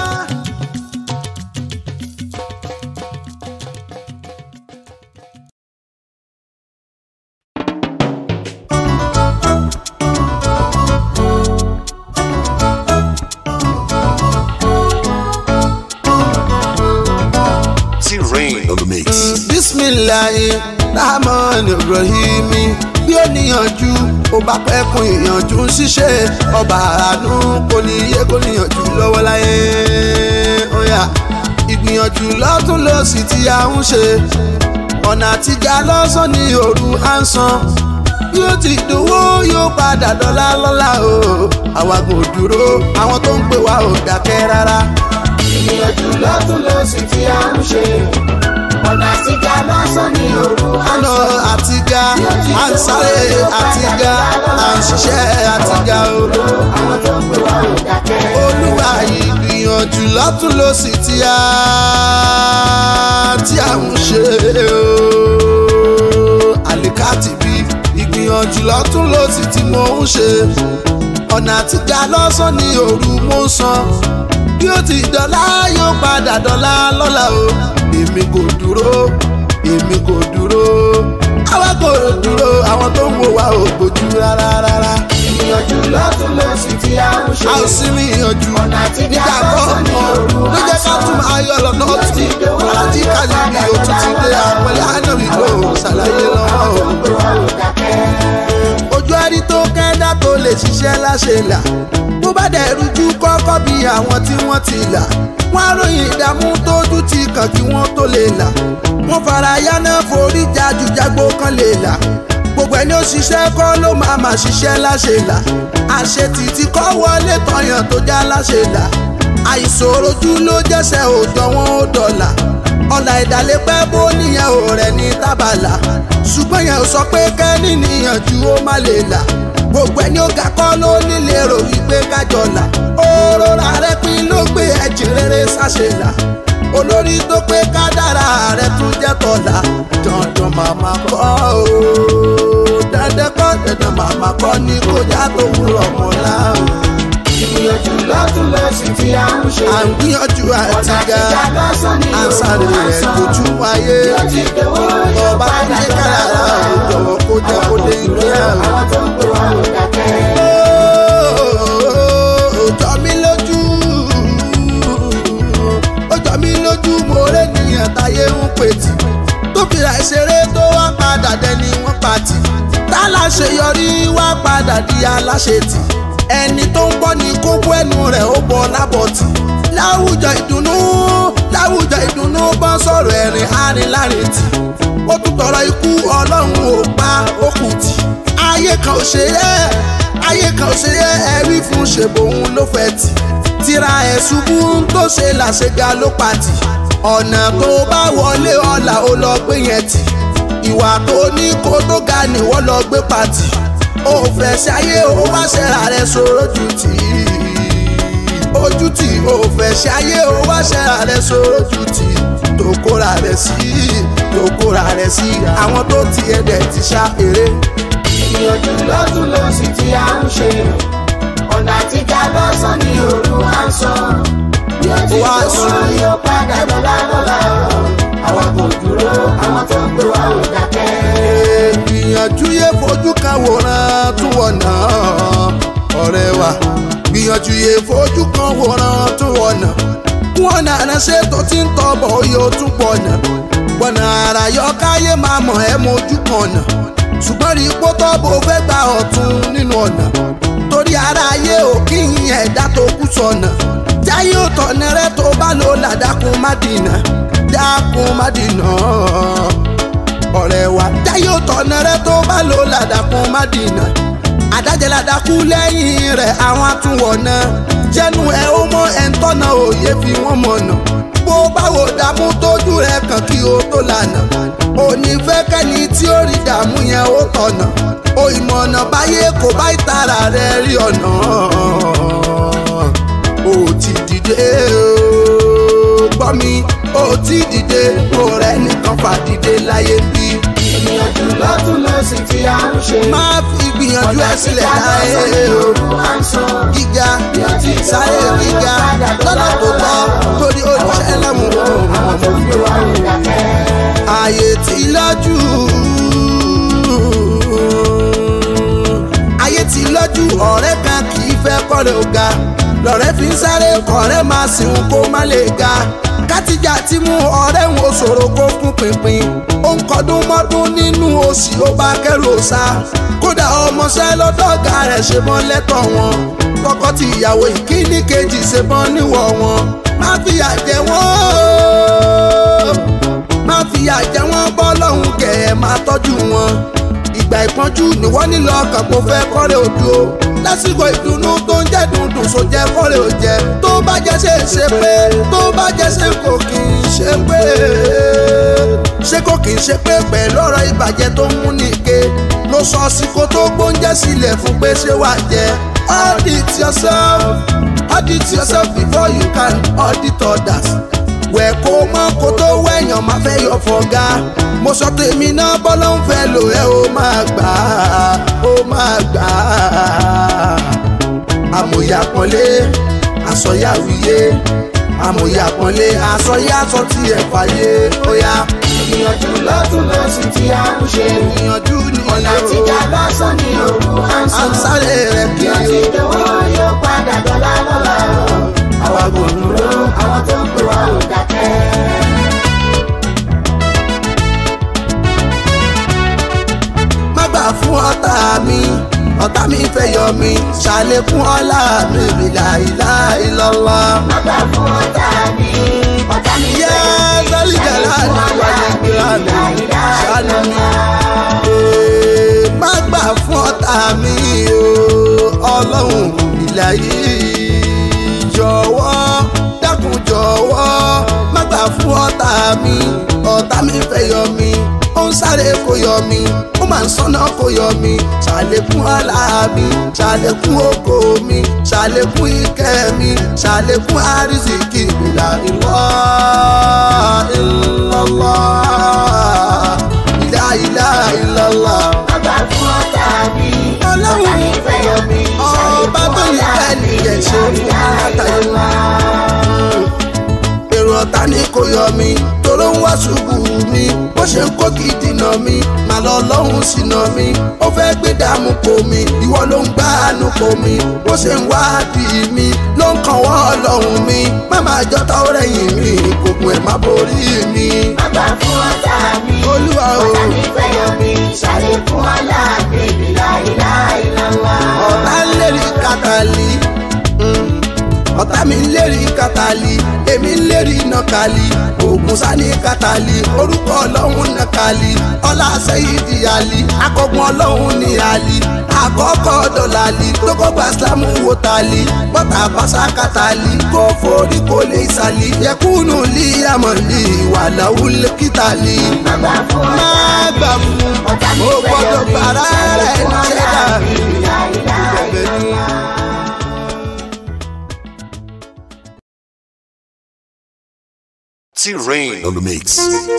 T-Rain on the mix. bisimilayi rahman ibrahimi bí ó níyànjú ó bá pẹ́kun ìyànjú ṣíṣe ọba àánú kò ní yé kò níyànjú lọ́wọ́ láyé óyá ìgbìyànjú lọ́tún lọ́sì tí a ń ṣe ọ̀nà àtijọ́ lọ́sàn ní òru à ń san bí ó ti dòwó yóò padà dọ́là lọ́la o àwa kò dúró àwọn tó ń pè wá ò dákẹ́ rárá ìgbìyànjú lọ́tún lọ́sì tí a ń ṣe ọ̀nà àtijọ́ lọ́sàn ní òru àná àtiga à ń sáré àtiga à ń ṣiṣẹ́ àtiga o. àwọn tó ń pè wá ò dákẹ́. olúwa ìgbìyànjú lọ́tún ló sì tí a tí a ń ṣe o. àlìkáàtì bí ìgbìyànjú lọ́tún ló sì tí mo ń ṣe. ọ̀nà àtiga lọ́sàn ní òru mo ń san. bí ó ti dọ́là yóò padà dọ́là lọ́la o. èmi kò dúró èmi kò dúró. àwa kò dúró àwọn tó ń wò wá ò gbójú rárá rárá ìgbìyànjú lọ́tún lọ́sì tí a ń ṣe a ò sí ní ìyànjú ọ̀nà àtijọ́ nígbà lọ́sàn ní kọ̀ọ̀kan òru ló jẹ́ ká tún máa yọ lọ́nà ọ̀tún alájí kàlí mi ò tún ti dé àpẹẹrẹ ànábì ló ṣàlàyé lọ́wọ́ o. pè wá ò dákẹ́. ojú ẹni tó kẹ́dá tó lè ṣiṣẹ́ láṣẹ là bó bá dẹ̀ rújú kọ́kọ́ bí àwọn tí wọ́n ti là wọ́n á ròyìn ìdààmú tójú ti kàn kí wọ́n tó lè là wọ́n fara yáná forí jájú jágbó kan lè là gbogbo ẹni ó ṣiṣẹ́ kọ́ ló máa máa ṣiṣẹ́ láṣẹ là àṣetì tí kọ́ wọlé tọyàn tó já láṣẹ là àìsòrojú ló jẹ́sẹ̀ òòjọ́ wọn ó dọ̀là ọ̀là ìdálépẹ́ bó níyẹn ò rẹ̀ ní tábàlà ṣùgbọ́n yẹn ò sọ pé kẹ́ni níyànjú ó má lè là gbogbo ẹni ó ga kọ́ ló nílé rò wípé kájọ là òrora rẹ pín ló gbé ẹ̀jẹ̀ rere sáṣẹ là olórí tó pé kádàrá rẹ tún jẹ́ tọ̀la dandan màmá kọ́ o dandan kọ́ dandan màmá kọ́ ní kọjá tó wúrọ̀ mọ́lá o ìgbìyànjú lọ́tún lọ́sì tí a ń ṣe à ń gbìyànjú ọ̀nà àtiga àtijọ́ lọ́sàn ní à ń sáré òru rẹ̀ dojú wáyé bí ó ti dòwó yóò ọba tó padà jẹ́ dọ́là kára lọ́la ò jọ̀wọ́ kó jẹ́ kó dé ilé àwọn. àwọn tó ń pè wá ò dákẹ́. ó jọ mí lójú ó jọ mí lójú mo rẹ́ nìyẹn táyé ń pètì tó fìrà ìṣeré tó wá padà dẹni wọ́n pàtì tá láṣeyọrí wá padà di aláṣetì ẹni tó ń bọ́ ní kókó ẹnu rẹ̀ ó bọ́ lábọ̀tì láwùjọ ìdùnnú láwùjọ ìdùnnú bọ́ sọ̀rọ̀ ẹ̀rìn arìnlárin tì ó tún tọrọ ikú ọlọ́run ò pa ó kù tì ayé kan ò ṣe é ayé kan ò ṣe é ẹ̀rí fún ṣèbòun ló fẹ́ tì tira ẹ̀ ṣubú tó ṣe làṣẹga ló pàtì ọ̀nà tó bá wọlé ọ̀la ó lọ gbé yẹn tì ìwà tó ní kó tó ga ni wọ́n lọ gbé pàtì ó fẹ́ ṣe ayé ó wá ṣẹ̀ra rẹ̀ sọ̀rọ̀ jù tì í ojú tì ó fẹ́ ṣe ayé ó wá ṣẹ̀ra rẹ̀ sọ̀rọ̀ jù tì í tó kóra rẹ̀ sí tó kóra rẹ̀ sí àwọn tó ti ẹ̀dẹ̀ ti ṣá eré. ìgbìyànjú lọ́tún lọ́sì tí a ń ṣe ọ̀nà àtijọ́ lọ́sàn ní òru à ń sọ bí ó ti Wá dòwó sùn. yóò padà dọ́là lọ́la àwọn kò dúró àwọn tó ń pè wá ò dákẹ́. gbìyànjú yé fojú kan wòran tún wọ̀nà ọ̀rẹ́ wa gbìyànjú yé fojú kan wòran tún wọ̀nà wọn nàá ṣe tó ti ń tọ́bọ̀ oyè ó tún pọ̀ nà gbọ̀nà àrà yọ káyé máa mọ̀ ẹ́ mojú kan nà ṣùgbọ́n rí ipò tọ́bọ̀ ó fẹ́ gba ọ̀tún nínú ọ̀nà torí ara ayé ò kí n ẹ̀dá tó kú sọnà jáyé ò tọ̀nà rẹ tó bá lò ládàkùn má dìnà dákun má dìnà ọ̀rẹ́ wa jáyé ò tọ̀nà rẹ tó bá lò ládàkùn má dìnà àdájẹ́ ládàkú lẹ́yìn rẹ̀ àwọn àtúwọ̀nà jẹ́nu ẹ̀ ó mọ ẹ̀ ń tọ́nà òye fi wọ́n mọ̀nà bó báwo dààmú tójú rẹ̀ kàn kí o tó lànà òní fẹ́ kẹ́ni tí ó rí dààmú yẹn ó tọ̀nà o ìmọ̀nà báyé kò bá ìtara rẹ̀ rí ọ̀nà ó ti dìde o gbọ́ mi ó ti dìde kó rẹ̀ nìkan fà dìde láyé bí. ìgbìyànjú lọ́tún lọ́sì tí a ń ṣe. má fi gbìyànjú ẹ sílẹ̀ láyé o gíga sáré gíga lọ́nà tó tọ́ torí olùṣẹ́ lẹ́mú. ààyè tí lọ́jú ayé tí lọ́jú ọ̀rẹ́ kan kì í fẹ́ kọ́rẹ́ ó ga lọ́rẹ́ fi ń sáré kọ́rẹ́ máa sìn kó má lè ga kátìjà tí mú ọ̀rẹ́ wọn ṣòro kó fún pinpin ó ń kọdún mọ́dún nínú òsì ó bá kẹ́rù ọ̀sà kódà ọmọọṣẹ́ lọ́dọ̀gà rẹ̀ ṣe mọ́ lẹ́tọ̀ wọn tọkọ tí ìyàwó ìkíní kejì ṣe mọ́ níwọ̀ wọn má fìyà jẹ wọ́n má fìyà jẹ wọ́n bọ́ lọ́hùn kẹ̀ ẹ́ máa tọ́jú wọn ìgbà ìpọ́njú ni wọ́n nílò ọkàn kó fẹ́ kọ́rẹ́ ojú o lásìkò ìdùnnú tó ń jẹ́ dundun so jẹ́ kọ́rẹ́ ò jẹ́ tó bá jẹ́ ṣe ṣe pé tó bá jẹ́ ṣe kò kì í ṣe pé ṣé kò kì í ṣe pé pẹ̀lú ọ̀rọ̀ ìbàjẹ́ tó ń mú nìke ló sọ sí kó tó gbóúnjẹ sílẹ̀ fún pé ṣé wàá jẹ audit yourself audit yourself before you can audit others wẹ̀ kó mọ́ kó tó wẹ̀yàn máa fẹ́ yọ fọ̀gá mo sọ tèmi náà bọ́lá ń fẹ́ lò ẹ́ ó máa gbà á ó máa gbà á àmọ̀yà pọ́nlé àsọyàwíyé àmọ̀yà pọ́nlé àsọyàsọ tí ẹ̀ fàyè ó yá. ìgbìyànjú lọ́tún lọ́sì tí a ń ṣe. ìyànjú ni ọ̀nà àtijọ́ lọ́sàn ní òru à ń à sọ. ń sáré rẹ̀ bí ó ti kiri dánwó yóò padà dọ́là lọ́la o. àwa kò dúró àwọn tó ń pè wá ò dákẹ́. má gbà fún ọ̀tá mi ọ̀tá mi fẹ́ yọ mi ṣàlékún ọlá mi bìlà ìlà ìlọ́lá. má gbà fún ọ̀tá mi. ọ̀tá mi Yá sálí jàlá ni wáyé gbéra mi ṣáánú mi. Ee, Má gbà fún ọ̀tá mi o, ọlọ́run ìlà yìí jọ̀wọ́ dákun jọ̀wọ́ má gbà fún ọ̀tá mi ọ̀tá mi fẹ́ yọ mi ó ń sáré kó yọ mi ó máa ń sọ́nà kó yọ mi ṣàlékún ọlá mi ṣàlékún ògo mi ṣàlékún ìkẹ́ mi ṣàlékún àrísìkí ìlà ìlọ́ ìlọ́lá ìlà ìlà ìlọ́lá. má gbà fún ọ̀tá mi. Ọlọ́run ọ̀tá mi fẹ́ yọ mí. ọba tó ní bẹ́ẹ̀ nìyẹn ṣe fún látàrí wá. èrò ọ̀tá ni kò yọ mi toró ń wá ṣubú mi bó ṣe ń kó kí dìnà mi màá lọ lọ́hùn sínà mi ó fẹ́ gbé dààmú po mi ìwọ ló ń gbá àánú po mi bó ṣe ń wá bí mi ló ń kàn wọ́n ọlọ́run mi má máa jọta ó rẹ̀yìn mi kòkun ẹ̀ má borí mi. má gbà fún ọ̀tá mi. Olúwa o. ọ̀tá mi fẹ́ yọ mí. ṣàlékún ọlá mi bìlà ìlà ìlànà. ọ̀tá ń lérí kàtàlí mm. ọ̀tá mi ń lérí kàtàlí èmi ń lérí nàkàlí ògùn sani kàtàlí orúkọ ọlọ́run nàkàlí ọlá sẹ́yìdì àlí akọgun ọlọ́run ní àlí àkọ́kọ́ dọ̀làlí tókọ́ gba sílámù wò tàlí bọ́tà bàṣà kàtàlí kó forí kò lè sàlí yẹkùnú lí àmọ̀lí wàláwù kìtàlí. má gbà fún má ọ̀tá gbà mi. fún ọ̀tá mi mo fẹ́ yọ gbọ́dọ̀ mí. bàrà rẹ̀ ṣàlékún ọlá ṣẹ́dá. mi bìlà ìlà ìlànà. T-Rain on the mix.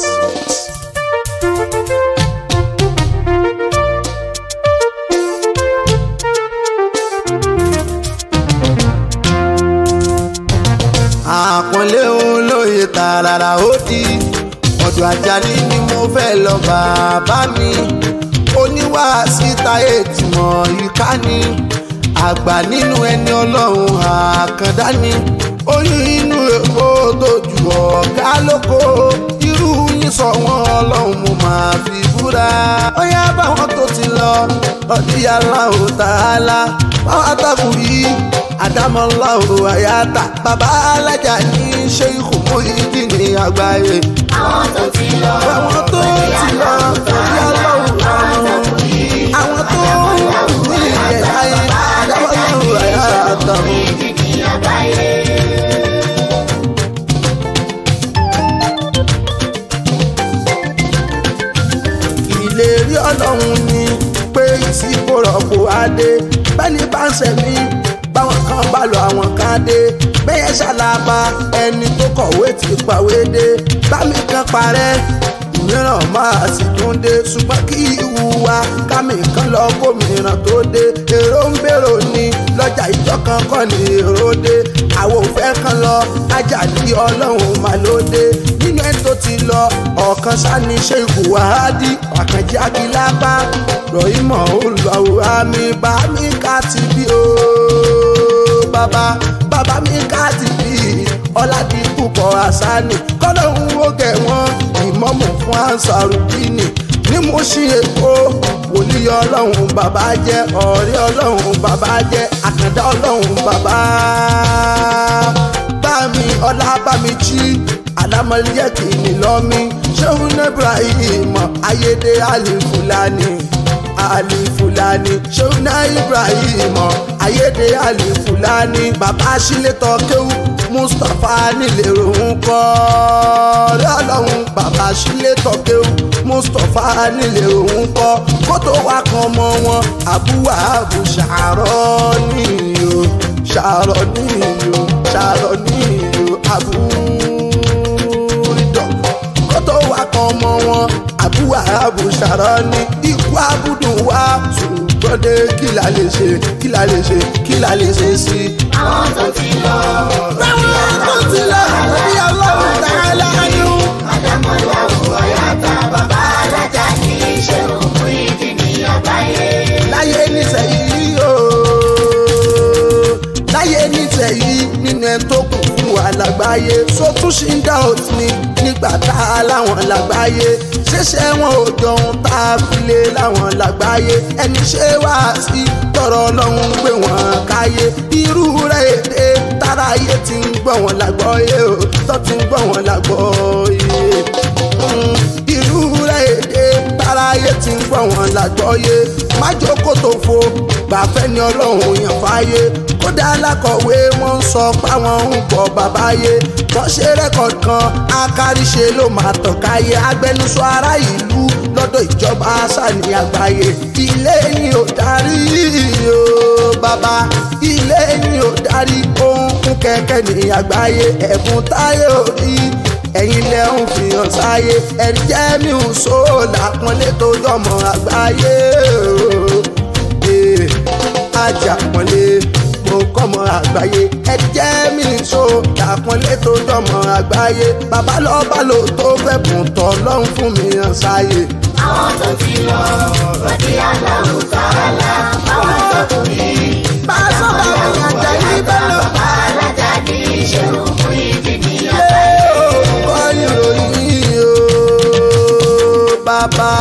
àpọ́nlé olóye tààràrà ó di ọ̀dọ̀ Àjàní ni mo fẹ́ lọ bàbá mi oníwàásí táyé tìmọ̀ ìka ni àgbà nínú ẹni ọlọ́run àkàndá ni oyún inú èkó tó ju ọ̀gá lóko irú yín sọ wọn ọlọ́run mo máa fi búra ó yá báwọn tó ti lọ ọdíyàlá ò tààlà báwọn àtàkùn yìí àdámọ́lá ò àyàtà bàbá alájà ní ṣé ikú mú ìdí ní àgbáyé àwọn tó ti lọ àwọn tó ti lọ ọdíyàlá ò tààlà àwọn tó ní ìyẹn ayé àdámọ́lá ò àyàtà. ìdí ní àgbáyé. ìlérí ọlọ́run ni pé ìsìnkú rọ̀pò adé bẹ́ẹ̀ni bá ń sẹ̀mí báwọn kan bá lọ àwọn kan dé bẹ́ẹ̀ ṣàlàbà ẹni tó kọ̀wé ti pàwé dé bámi kan parẹ́ mìíràn máa sì tún dé ṣùgbọ́n kí ìwúwa kámi kan lọ gómìnà tó dé èrò ń bèrò ni lọ́jà ìjọ kan kọ́ ni èrò dé àwọn òfẹ́ kan lọ ajá ní ọlọ́run mà ló dé nínú ẹni tó ti lọ ọ̀kan sani ṣèkù wàhádì àkànjẹ́ akílápá rọ̀ìmọ̀ olùwàwò àmì bá mi ká ti bí o bàbá bàbá mi ká ti bí ọ̀làdì púpọ̀ àṣàní kọ́lọ́hún ó gẹ̀ wọ́n ìmọ̀mù fún ansarudini ní mo ṣí èkó wòlíì ọlọ́run bàbá jẹ́ ọ̀rẹ́ ọlọ́run bàbá jẹ́ àkàndá ọlọ́run bàbá bámi ọlá bámi jí alámọ̀lẹ́ kìíní lọ́mí ṣéun ibrahim ayédè alifulani alifulani ṣéun ibrahim ayédè alifulani bàbá sílétọ̀ kéwù mustapha nílẹ̀rọ̀ ń kọ́ lọ́lọ́run bàbá sílétọ̀ kéwù mustapha nílẹ̀rọ̀ ń kọ́ kótó wa kan mọ́ wọn àbúwà àbù ṣàárọ̀ níyò ṣàárọ̀ níyò ṣàárọ̀ níyò àbú ìdọ̀ kótó wa kan mọ́ wọn àbúwà àbù ṣàárọ̀ ní ikú abúdùn wa ṣùgbọ́n dé kí la lè ṣe kí la lè ṣe kí la lè ṣe sí i àwọn tó ti lọ táwọn tó ti lọ bí ọlọ́run tààlà ni ó. àdámọ́lá wò ọ̀yàtà bàbá alájà ní ṣé òkú ìdí ní àgbáyé. láyé nísẹ̀yìí o láyé nísẹ̀yìí nínú ẹ̀ tó kù fún wa lágbáyé sótún ṣì ń dá òtí ni nígbà tá a láwọn lágbáyé ṣẹṣẹ wọn ò jọ ohun tá a fi lé láwọn lágbáyé ẹni ṣé wá sí tọrọ ọlọ́run gbé wọn káyé irú rẹ̀ èdè táráyé ti ń gbọ́ wọn lágbọ́yé o tó ti ń gbọ́ wọn lágbọ́yé irú rẹ̀ èdè táráyé ti ń gbọ́ wọn lágbọ́yé má jókòó tó fo gbàfẹ́ ni ọlọ́run yàn fáyé kódà alákọ̀wé wọn ń sọ páwọn ń bọ̀ bàbáyé wọ́n ṣe rẹ́kọ̀dì kan akáríṣe ló máa tàn káyé agbẹnusọ ará ìlú lọ́dọ̀ ìjọba sani àgbáyé ilé ni ò darí o bàbá ilé ni ò darí ohun kún kẹ̀kẹ́ ní àgbáyé ẹ̀bùn táyé ò rí ẹ̀yin lẹ ń fi hàn sáyé ẹ̀rí jẹ́ mi ò so làpọ́nlé tó jọmọ àgbáyé o. Eh, Ajápọ́nlé mo kọ́mọ àgbáyé ẹ̀rí jẹ́ mi ò so làpọ́nlé tó jọmọ àgbáyé bàbá lọ́ba lò tó fẹ́ bùn tọ́ lọ́hùn fún mi hàn sáyé. àwọn tó ti lọ rọ̀dí aláwọ̀ tààlà àwọn tó kù yìí. bá a sọ bá mi àjà yìí bẹ́ẹ̀ lọ. bàbá alájà ní ṣé òkú ìdí ní Ilé orúkọ ìròyìn o bàbá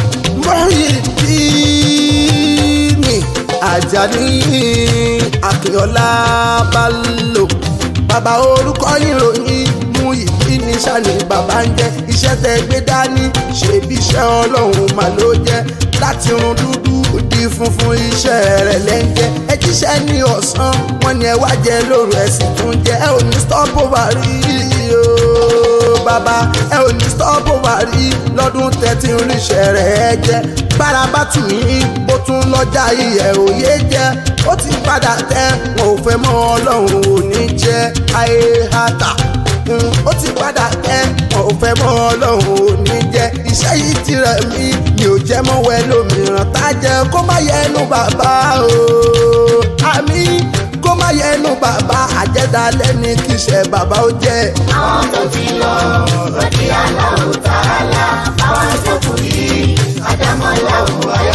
Muyideen Àjàní Akínọlá Bello bàbá orúkọ ìròyìn Muyideen sani bàbá ń jẹ́ iṣẹ́ tẹ́ gbé dání ṣebí iṣẹ́ ọlọ́run mà ló jẹ́ láti run dúdú di funfun iṣẹ́ rẹ̀ lẹ́ńjẹ́ ẹ jíṣẹ́ ní ọ̀sán wọn ni ẹ wá jẹ lóru ẹ sì tún jẹ ẹ ò ní stop over rí o bàbá ẹ ò ní stop over rí lọ́dún tẹ́tí ríṣẹ́ rẹ̀ ẹ jẹ́ bára bá tù yín ó tún lọ́jà iyẹ̀ òye jẹ́ ó ti padà tẹ́ wọn ò fẹ́ mọ́ ọlọ́run ò ní jẹ́ ayé hàtà ó ti padà tẹ́ wọn ò fẹ́ mọ́ ọlọ́run ò ní jẹ́ iṣẹ́ yìí ti rẹ̀ mí mi ò jẹ́ mọ́ wẹ́ lómìíràn tá jẹ́ kó má yẹnu bàbá o àmì kó má yẹnu bàbá àjẹdálẹ́ ní kíṣẹ́ bàbá ó jẹ́. àwọn tó ti lọ rọ̀dí aláwọ̀ tààlà àwọn tó kù yìí. àdámọ́lá wò ọ̀yà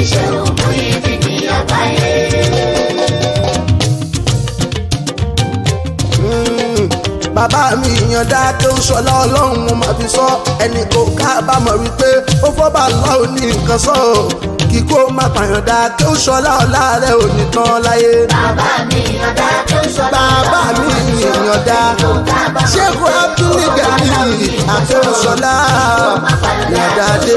ṣe òmù ìdí ní àgbáyé. Mm, bàbá mi ìyànda tó ń ṣọlá ọlọ́run mo máa fi sọ ẹnì kò kábàámọ̀ wípé ó fọ́bà lọ́ọ̀ ní nǹkan sọ ọ́ kíkó má pàyànda tó ń ṣọlá ọlá rẹ̀ ò ní tán láyé. bàbá mi ìyànda tó ń ṣọlá bàbá mi ìyànda ṣéèkù abdul gani àtúnṣọlá ìyànda dé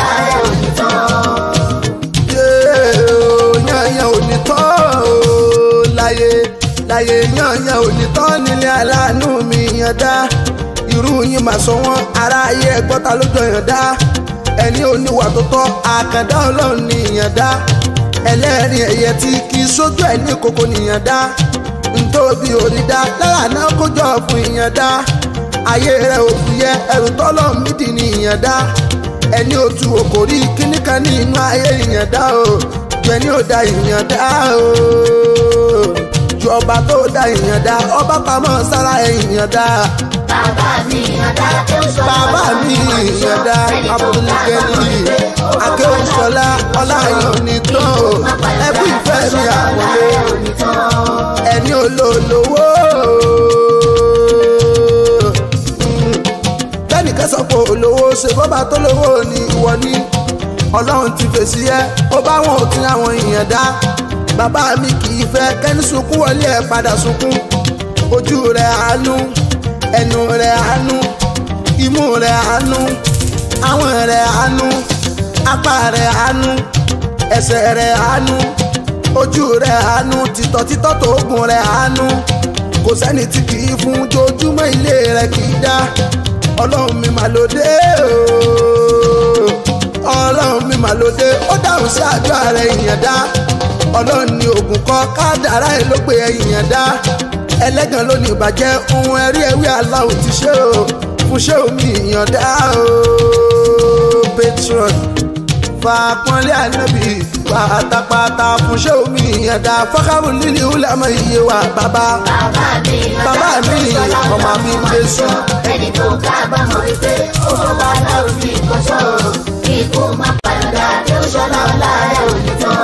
yányán ò ní tán o láyé láyé yányán ò ní tán nílé aláàánú mi ìyànda irú yín máa sọ wọn aráyé ẹgbọ́ta lójó ìyànda ẹni oníwà tó tọ́ àkàndá ọlọ́run ní ìyànda ẹlẹ́rìn ẹ̀yẹ tí kì í sójú ẹ̀ ní kókó nìyànda ntóbi òrìdá lára náà kójọ fún ìyànda ayé rẹ ò fúyẹ́ ẹrù tọ́lọ̀ mídì ní ìyànda ẹni otu òkòrí kíníkan ní inú ayé ìyànda o ju ẹni ò da ìyànda o ju ọba tó da ìyànda ọba pamọ́ sára ìyànda bàbá mi ìyànda tó ń ṣọlá bàbá mi ìyànda abúlégẹ́lì akéwòsọlá ọláyọ̀ ní tán o ẹbí ìfẹ́ mi àpọ́nlé ẹni olólówó bẹ́ẹ̀ni kẹsàn pé olówó ṣe bọ́bá tó lówó ni ìwọ ní ọlọ́run ti fèsì ẹ́ ó bá wọn ò tí àwọn èèyàn dá bàbá mi kì í fẹ́ kẹ́ni sunkún wọlé ẹ̀ padà sunkún ojú rẹ̀ àánú ẹnu rẹ̀ àánú imú rẹ̀ àánú àwọn rẹ̀ àánú apá rẹ̀ àánú ẹsẹ̀ rẹ̀ àánú ojú rẹ̀ àánú títọ́ títọ́ tó gùn rẹ̀ àánú kò sẹ́ni tí kì í fún jojúmọ́ ilé rẹ̀ kì í dá ọlọ́run mi mà lóde ooo ọlọ́run mi mà lóde ó dáhùn sí àjọ ààrẹ ìyàn dá ọlọ́run ní oògùn kọ́ kádàrá ẹ̀ ló pe ẹ̀yàn dá ẹlẹ́gàn ló ní ìbàjẹ́ ohun ẹ̀rí ẹ̀wí aláwọ̀ ti ṣe o fún ṣé omi ìyàn dá ooo patron fàpọ́nlé ànábì pátápátá fún ṣé omi ìyàn dá fọ́kàrù líli ìhùlẹ̀mọ̀ iye wa bàbá bàbá mi ìyànda bàbá tó mi ń ṣọlá ọmọ mi ń gbé sùn. ẹni tó kábàámọ̀ wípé ó bá láwùjọ ní ìkọ́ṣọ́ ikú má pàyànda tó ń ṣọlá ọlá rẹ̀ ò ní tán.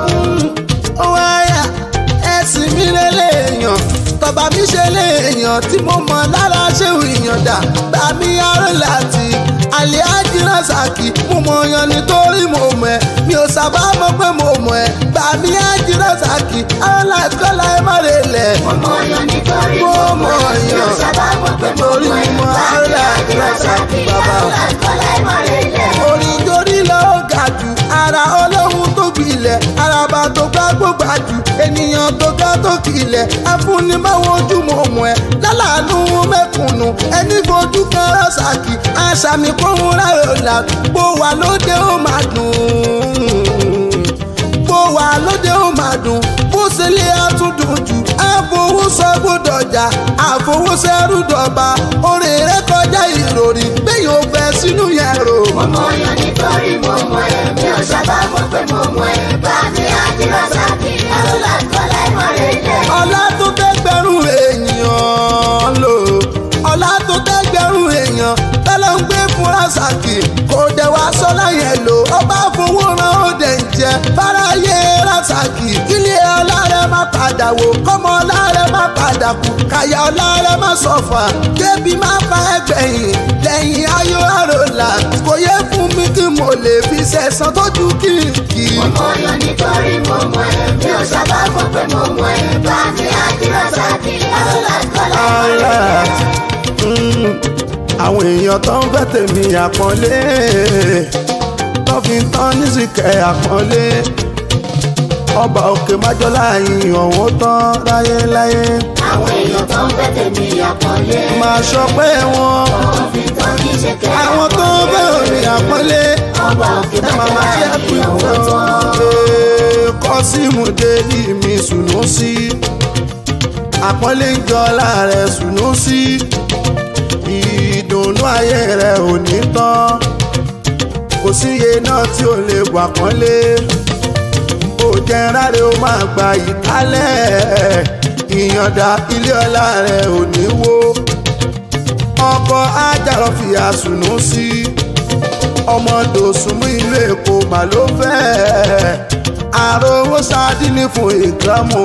ó wáyà ẹ̀sìn mi lélẹ́yàn tọba mi ṣe léèyàn tí mo mọ̀ lára ṣéwù ìyànda gbà mí aró láti àlẹ́ àjírásàkì mo mọ̀ yan nítorí mo mọ̀ ẹ́ mi ò sábà mọ̀ pé mo mọ̀ ẹ́ gbà mí àjírásàkì aró láti kọ́lá ẹ má lè lẹ̀. mo yan nítorí mo mo mọ̀ mọ̀ ẹ́ yàn yóò sábà mọ̀ pé mo torí mọ̀ ẹ́ mo bá aró mi láti àdìrásàkì bàbá. àlàkọ́lá ẹ̀ mọ̀ rẹ̀ lẹ̀. orin torí lọ ga jù ara ọlọ́run tó gbilẹ̀ araba tó gbá gbógbá jù ènìyàn tó ga tó kilẹ̀ afúnibáwọn ojú mọ̀ mọ̀ ẹ́ lálàánú mẹ́kùnnù ẹni fojú kan rọ́ṣàkì àṣàmì kóhun rárẹ̀ ọ̀la bó wà lóde ó máa dùn bó wà lóde ó máa dùn bó ṣe lé àtúndùn jù àfowósọgbódọjà àfowósẹrúdọba orin rẹ kọjá ìròrí gbẹ̀yìn ò fẹ́ sínú yẹn rò. mo mọ̀ yan nítorí mo mọ̀ ẹ́ mi ò sábà mọ̀ pé mo mọ̀ ẹ́ bá mi àdìrásàkì àlàkọ́lá ẹ̀ mọ̀ rẹ̀ lẹ̀. ọlá tó tẹ́gbẹ̀rún èèyàn lò ọlá tó tẹ́gbẹ̀rún èèyàn tẹ́lẹ̀ ń gbé fún rasaki kò dẹ̀ wá sọ́lá yẹn lò ọba fowó ran ó dẹ̀ ń jẹ fáráyé rasaki kílé ọlá rẹ má padà wò kọ́mọ ọlá rẹ má padà kú kàyà ọlá rẹ má sọ̀fà kébi má fa ẹgbẹ̀yìn lẹ́yìn ayọ̀ àròlà kò yẹ fún mi kí mo lè fi sẹ̀sán tójú kìkì. mo mọ̀ yan nítorí mo mọ̀ ẹ́ mi ò sábà mọ̀ pé mo mọ̀ ẹ́ bá mi àdìrásàkì àlàkọ́lá ẹ̀ mọ̀ rẹ̀ lẹ̀. Mm, àwọn èèyàn tó ń fẹ́ tèmi àpọ́nlé tó fi ń tán nísìkẹ́ àpọ́nlé ọba òkè májọ́lá yìí ọ̀hún tán láyéláyé àwọn èèyàn tó ń fẹ́ tèmi àpọ́nlé. máa sọ pé wọn wọ́n fi tán ní ṣẹ̀kẹ́ àwọn tó ń fẹ́ òní àpọ́nlé ọba òkè ẹ máa máa ṣe bàjẹ́ pé ìyàwó tán. kọ́símù délì mi sùnú sí àpọ́nlé ń jọ láàrẹ̀ sùnú sí ìdùnnú ayé rẹ̀ ò ní tán kò síye náà tí ò lè wà pọ́nlé ó jẹ́ ráre ó máa gba ìkálẹ̀ ìyànda ilé ọlá rẹ̀ ò ní wó ọkọ̀ ajarọ̀ fìyà sùnú sí ọmọ dòsùnmú ìlú èkó mà ló fẹ́ àròwó sádínì fún ìkàmù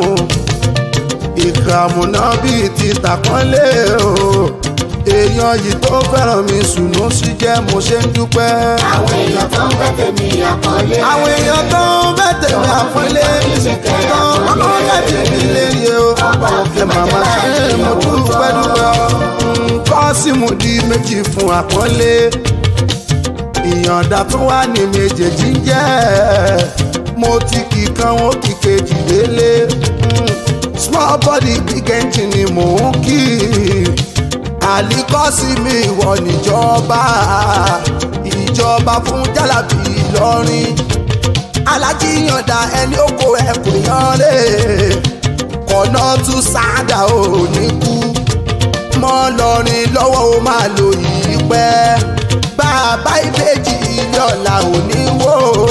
ìkàmù náà bíi ti tàkọ́lé o èèyàn yìí tó fẹ́ràn mi sùnú sí jẹ́ mo ṣe ń dúpẹ́. àwọn èèyàn tó ń bẹ́ tèmi àpọ́nlé. àwọn èèyàn tó ń bẹ́ tèmi àpọ́nlé tó ń kọ́ láti fi lérí o ẹ màmá ṣe mo dúpẹ́ dúpẹ́ o nǹkan sì mú di méjì fún àpọ́nlé ìyànda tó wà ní méjèèjì ń jẹ́ mo ti kì kan ó kì kejì délé Mm, small body big engine ni mò ń kì àlìkọ́sí mi ìwọ níjọba ìjọba fún jálàbí ìlọrin alájíyànda ẹni oko ẹkùn yanre kọ̀nà tún sáádà ò ní kú mọ́ lọrin lọ́wọ́ ó máa lò yìí pẹ́ bàbá ìbejì ilé ọ̀la ò ní wò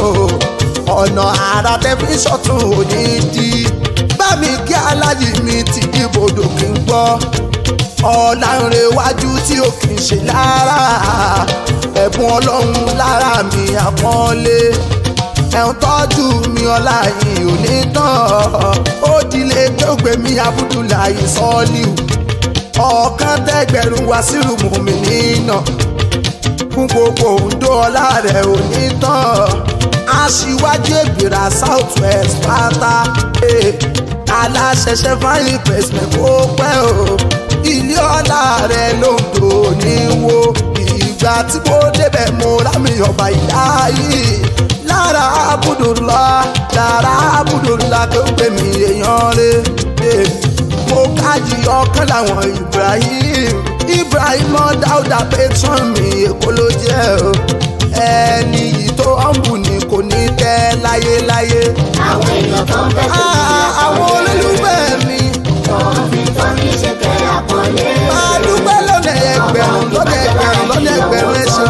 ọ̀nà àrà tẹlifíṣọ̀n tún ò ní di bá mi kí alájì mi ti dìbòdò kí n gbọ́ ọ̀làǹrẹ̀wájú tí ó kì í ṣe lára ẹ̀bùn ọlọ́run lára mi àpọ́nlé ẹ̀hún tọ́jú mi ọlá yìí ò ní tán ó dilé tó gbé mi abudulayi sọ́ọ́líù ọ̀kan tẹ́gbẹ̀rún wá sírùmù mi nínà fún gbogbo òǹdó ọlá rẹ̀ ò ní tán aṣíwájú ègbèrà south west pátá eh, aláṣẹṣẹ fáyín pẹ̀sìmẹ̀ kó pẹ́ o ilé ọlá rẹ̀ ló ń dò ní wo ìgbà tí mo débẹ̀ mo rámi ọba ìdáyé lára abudulá lára abudulá tó gbé mi èèyàn rẹ̀ eh, mo kájí ọkàn láwọn ibrahim ibrahim dáúdà patron mi èkó ló jẹ́ o ẹni yìí tó ọ̀nbù ni kò ní tẹ́ láyéláyé. àwọn èèyàn tó ń bẹ́ tèmi Ah, àwọn àpọ́nlé. olólùfẹ́ mi tó ń fi tọ́ ní ṣe kẹ́ àpọ́nlé. máa dúpẹ́ lọ́nà ẹgbẹ̀rún lọ́nà ẹgbẹ̀rún lọ́nà ẹgbẹ̀rún ẹ̀sìn.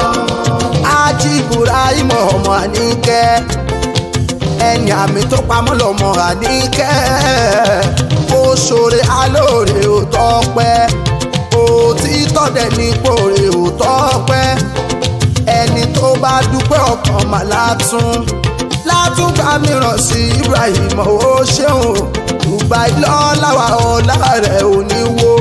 ájí ibrahim ọmọ àníkẹ́ ẹni àmì tó pamọ́ lọ́mọ àníkẹ́ ó ṣoore alóore ò tọ́pẹ́ òtítọ́ dẹ̀ ní pòrè ò tọ́pẹ́ ẹni tó bá dúpẹ́ ọkàn mà látún látúgbà mìíràn sí ibrahim ó ṣeun dubai lọ́láwà ọ̀la rẹ̀ ò ní wo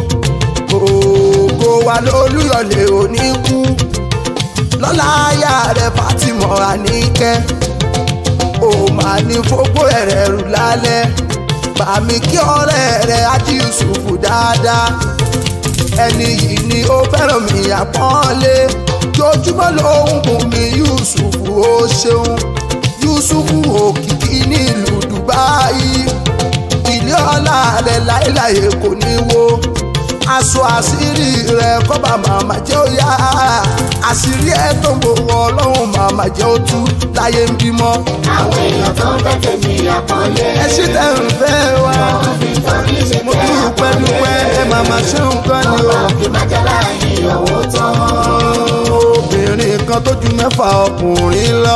ògo wa lólùyọ̀lẹ̀ ò ní kú lọ́la aya rẹ̀ fatima àníkẹ́ ó máa ní fógbó ẹ̀rẹ̀ rù lálẹ́ bàmí kí ọ̀rẹ́ rẹ̀ ájí yusufu dáadáa ẹni yìí ni ó fẹ́ràn mi àpọ́nlé jojúmọ́ lòun bùn mi yusufu ó ṣeun yusufu òkìkí nílùú dubai ilé ọlá rẹ̀ láéláé kò ní wo aṣọ àṣírí rẹ̀ kọ́ba màmá jẹ́ ó yá àṣírí ẹ̀ tó ń gbowó ọlọ́run màmá jẹ́ ó tú láyé ń bímọ àwọn èèyàn tó ń bẹ́ tèmi àpọ́nlé. ẹ ṣì tẹ̀ ń fẹ́ wa tó ń fi tọ́ ní ṣe mo kẹ́ dúpẹ́ dúpẹ́ ẹ màmá ṣe nǹkan ni o. ọba òkè májálá ìyàwó tán. obìnrin kan tó ju mẹ́fà ọkùnrin lọ.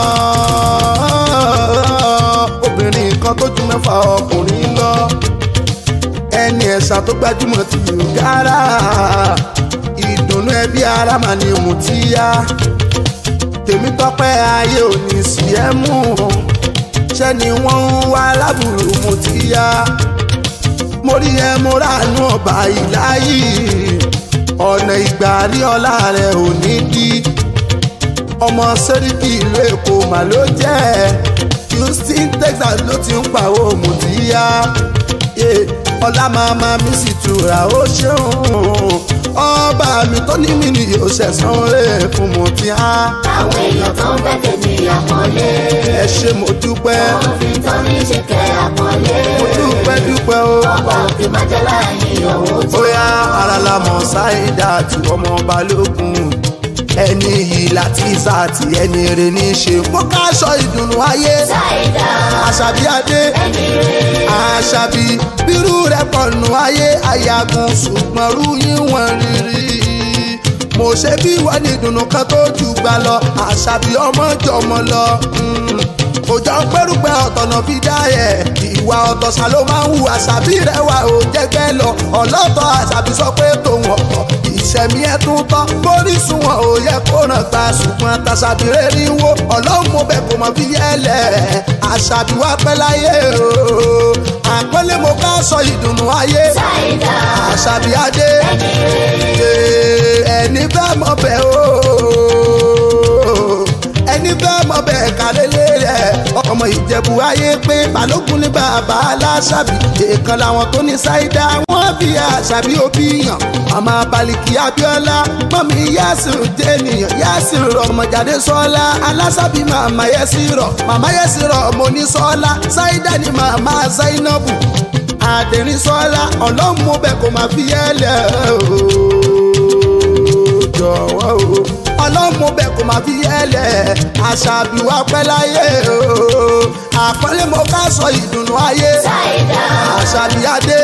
obìnrin kan tó ju mẹ́fà ọkùnrin lọ. ẹni ẹ̀sà tó gbajúmọ̀ ti lù gára. ìdùnnú ẹbí ara mà ní mùtíyá. tèmi tọpẹ́ ayé ò ní sí ẹ mú. ṣẹ́ ni wọ́n ń wá lábùrù mùtíyá. mo rí ẹ mo ránú ọba ìláyìí ọ̀nà ìgbà rí ọlá rẹ̀ ò ní dí ọmọ sẹ́ríkì ìlú èkó mà ló jẹ́ houston texas ló ti ń pàwọ́ mùtíyá ọlá màmá mi sì tura ó ṣeun ọba mi tó ní mi ni yóò ṣẹ̀sán rẹ̀ fún mùtíyá àwọn èèyàn tó ń bẹ́ tèmi àpọ́nlé. ẹ ṣe mo dúpẹ́ tó ń fi tọ́ ní ṣe kẹ́ àpọ́nlé. mo dúpẹ́ dúpẹ́ o. ọba òkè májálá ìyàwó tán. bóyá ara la mọ̀ ṣáìdá àti ọmọ balógun ẹni yìí láti sáàtì ẹni rè ní í ṣe kó káṣọ ìdùnnú ayé ṣáìdá àṣàbí adé ẹni rè àṣàbí bírú rẹ pọ̀nù ayé àyàgùn ṣùgbọ́n rú yín wọ́n rírí mo ṣe bí wọ́n ní ìdùnnú kan tó jù gbà lọ àṣàbí ọmọ jọmọ lọ mm. òjò pẹ́rùpẹ́ ọ̀tọ̀nà fi dá ẹ̀ ìwà ọ̀tọ̀ ṣá ló máa ń hu àṣàbí rẹ̀ wà ó jẹ́gbẹ́ lọ ọlọ́tọ̀ àṣàbí sọ pé tòun ọ̀tọ̀ ìṣẹ̀mí ẹ̀ tún tán bóríṣun wọn ò yẹ kó ràn gba ṣùgbọ́n tàṣàbí rẹ̀ rí wo ọlọ́run mo bẹ̀ kó mọ̀ fi yẹ́lẹ̀ àṣàbí wá pẹ́ láyé o àpọ́nlé mo ká sọ ìdùnnú ayé Ṣáìdá àṣàbí adé ẹni bẹ́ẹ̀ mọ̀ bẹ́ẹ̀ o ẹni bẹ́ẹ̀ mọ̀ bẹ́ẹ̀ kálélé rẹ̀ ọmọ ìjẹ̀bù ayé pé balógun ní bàbá aláṣàbí èèkan làwọn tó ní ṣáídà wọ́n bí àṣàbí òbí yàn màmá baliki abiola mọ̀mí yásìrò jẹ́nìyàn yásìrò ọmọjáde sọ́lá aláṣàbí màmá yẹ́sìrọ̀ màmá yẹ́sìrọ̀ mo ní sọ́lá ṣáídà ní màmá zainabu àdèrín sọ́lá ọlọ́mú bẹ́ẹ̀ kò máa fi yẹ́lẹ̀ ooo jọ̀wọ́ o ọlọ́mú bẹ́ẹ̀ kò máa fi yẹ́lẹ̀ àṣàbí wa pẹ́ láyé ooo àpọ́nlé mo ká sọ ìdùnnú ayé Ṣáìdá àṣàbí adé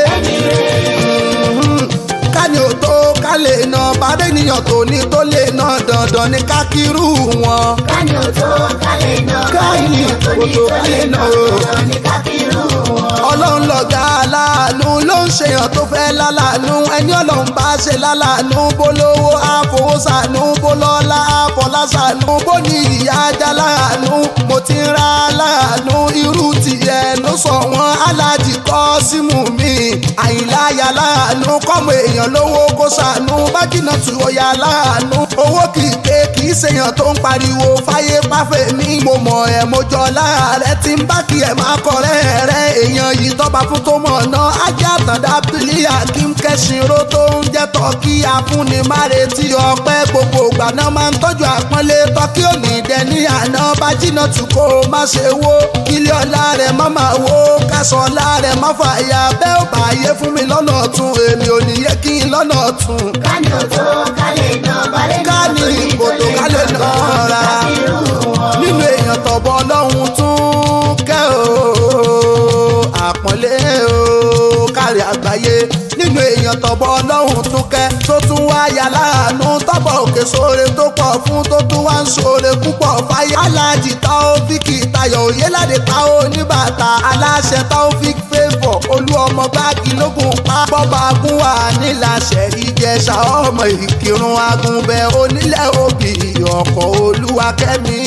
ká ní o tó ká lè nà bàdé níyàn tó ní tó lè nà dandan ní ká kírú wọn. Kání ò tó kálé náà Kání tó ní kò tó tó lè kálé náà náà o. dandan ní kákírù wọn. ọlọ́run lọ̀gá aláàánú ló ń ṣèyàn tó fẹ́ lálàánú ẹni ọlọ́run bá ṣe lálàánú bó lówó àfowósàánú bó lọ́lá àfọlásàánú bó ní ìyá ajá láàánú mo ti ń ra láàánú irú tìyẹ ló sọ wọn aláàjì kọ́ símù mi àyìnláyà láàánú kọ́mọ èèyàn lówó kó sàánú bájínà tù ọ̀yà láàánú owó kì í pé kì í ṣèyàn tó ń pariwo fáyé páfẹ́ mi mo mọ̀ ẹ́ mo jọ láàrẹ tí ń bá kí ẹ̀ máa kọ̀rẹ́ rẹ èèyàn yìí tọ́ba fún tó mọ̀ ná ajá àtàndá bílíà kí n kẹ́sìnró tó ń jẹ́ tọ́kí afúnni má retí ọpẹ́ gbogbo ìgbà náà máa ń tọ́jú àpọ́nlé tọ́kí òní dẹ ní àná bájínà tù kó má ṣe wó ilé ọlá rẹ̀ má máa wó kásán ọlá rẹ̀ má fàyà bẹ́ẹ̀ ò bá yé fún mi lọ́nà ọ̀tún èmi ò ní yẹ kí n lọ́nà ọ̀tún Kání ò tó kálé náà balẹ̀ náà Kání tó ní kò tó tó lè kálé náà náà dandan ní rárá. kákírù wọn. nínú èèyàn tọ̀bọ̀ ọlọ́run tún kẹ́ o àpọ́nlé o kárí àgbáyé nínú èèyàn tọ̀bọ̀ ọlọ́run tún kẹ́ tó tún wá yà láàánú tọ́bọ̀ òkè sóore tó pọ̀ fún tó tún wá ń sóore púpọ̀ fáyé aláàjì taofíkì tayọ̀ òyéládé táwọn oníbàtà aláṣẹ taofík favour olú ọmọ gbági lógun pa bọ́ba agúnwà níláṣẹ ìjẹsà ọmọ ìkírun agúnbẹ onílẹ̀ òbí ọkọ̀ olúwakẹ́mi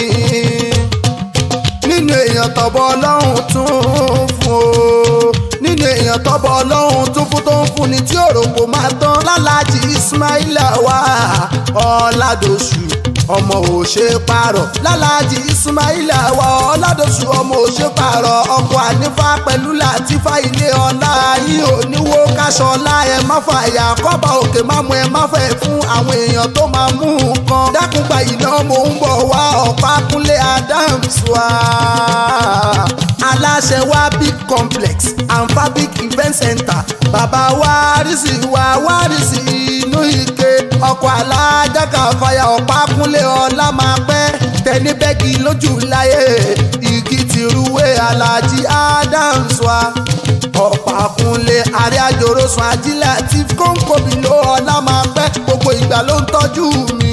nínú èèyàn tọ́bọ̀ ọlọ́run tún fún o nínú èèyàn tọ́bọ̀ ọlọ́run tún fún tó ń fún ni tí òròpó máa tán lálàjì ismaila wà ọ̀làdọ̀sù ọmọ òṣè parọ̀ lálàjì ismaila wà ọ̀làdọ̀sù ọmọ òṣè parọ̀ ọkọ̀ ànífà pẹ̀lú làtífà ilé ọ̀la yìí ò níwó káṣọ ọ̀la ẹ̀ má fàyà kọ́ba òkè má mú ẹ má fẹ́ fún àwọn èèyàn tó máa mú nǹkan dákúgba iná mò ń bọ̀ wá ọ̀pá kúnlé adams wá aláṣẹ wa big complex and fabric event center bàbá wárìsì wa wárìsì inú ike ọkọ̀ alájàkà fàyà ọ̀pá kúnlé ọlá máa pẹ́ tẹni bẹ́ẹ̀gì lójú láyé igi tìrúwé alájí adams wa ọ̀pá kúnlé àrí àjòrò sùn ajílẹ̀ àti kóńkòbí ló ọlá máa pẹ́ gbogbo ìgbà ló ń tọ́jú mi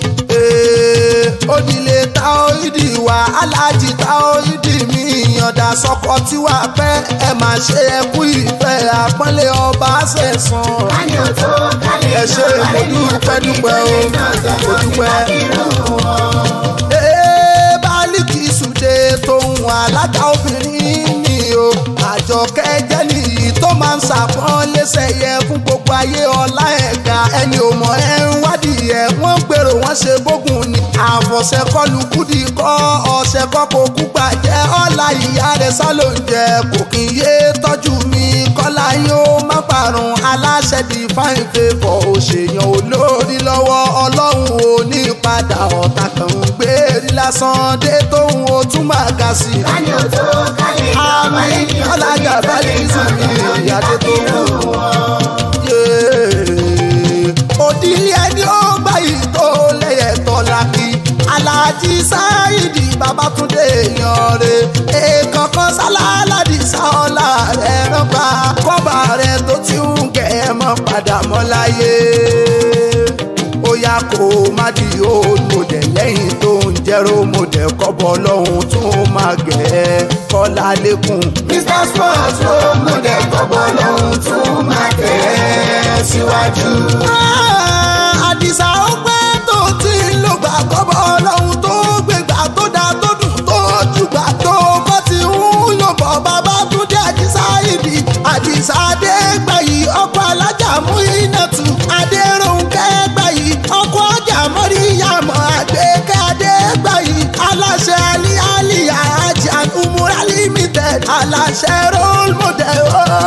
onílé táóídì wá aláàjì táóídì mi ìyànda sọkọ tí wàá pẹ́ ẹ máa ṣe ẹkú ìfẹ́ àpọ́nlé ọba ṣẹ̀sán. Kání ò tó kálé ẹ ṣe náà balẹ̀ mo náà tó dúpẹ́ ní dúpẹ́ tó o lè náà mo dandan ní dúpẹ́. kákírù wọn. Ee, Bálíkì Sùdé tóun alága obìnrin ni o àjọkẹ́ jẹ́ nìyí tó máa ń ṣàpọ́n lẹ́sẹ̀ yẹ fún gbogbo ayé ọlá ẹ̀ka ẹni ò mọ̀ ẹ́ ń wádìí ẹ̀ wọ́n ń gbèrò wọ́n ṣe bógun ni àfọ̀ṣẹ́ kọlù kúdì kọ́ ọ̀ṣẹ́ kọ́ kó kú gbàjẹ́ ọ̀la ìyá rẹ̀ sálóúnjẹ kò kí n yé tọ́jú mi kọ́lá yóò má parun aláṣẹ di fáìn fèfọ̀ òṣèyàn olórí lọ́wọ́ ọlọ́run ò ní padà ọ̀tá kan ń gbérí lásán dé tóun ó tún máa ga sí i. Kání ò tó kálé náà àmì balẹ̀ náà tó ní ọ̀làjà tó bá lè lè náà sùn ní dandan ní ìyáde tó kákírù wù. wọn. òdìlé ẹni ó gbàyè tó lẹ́yẹ̀ tọ́lá kí aláàjì sáyidì babatunde èèyàn rẹ̀ èèkàn kan sálálàdì sáọ́lá rẹ̀ rọ́gbà kọ́ba rẹ̀ tó ti ń kẹ́ ẹ mọ́ padà mọ́ láyé ó yá kó má di old model lẹ́yìn tó ń jẹ́rọ model kọ́bọ̀ lọ́hùn tó máa gẹ̀ kọ́lá lẹ́kùn. Mr. Sports ló mú dẹ̀ kọ́bọ̀ lóhun tún máa tẹ̀ síwájú. àdìsá ó pẹ́ tó ti ń lò gbà kọ́bọ̀ ọlọ́run tó gbégbà tó dá tó dùn tó jùgbà tó bọ́ ti ń lò bọ̀ bàbá tún dé àdìsá ìdí àdìsá adégbàyí ọkọ̀ alájà mú iná tù adéròǹkẹ́ gbàyí ọkọ̀ ajá mọ́ríyàmọ́ àgbékẹ́ adégbàyí aláṣẹ alí àlìyá ajá umura limited aláṣẹ role model.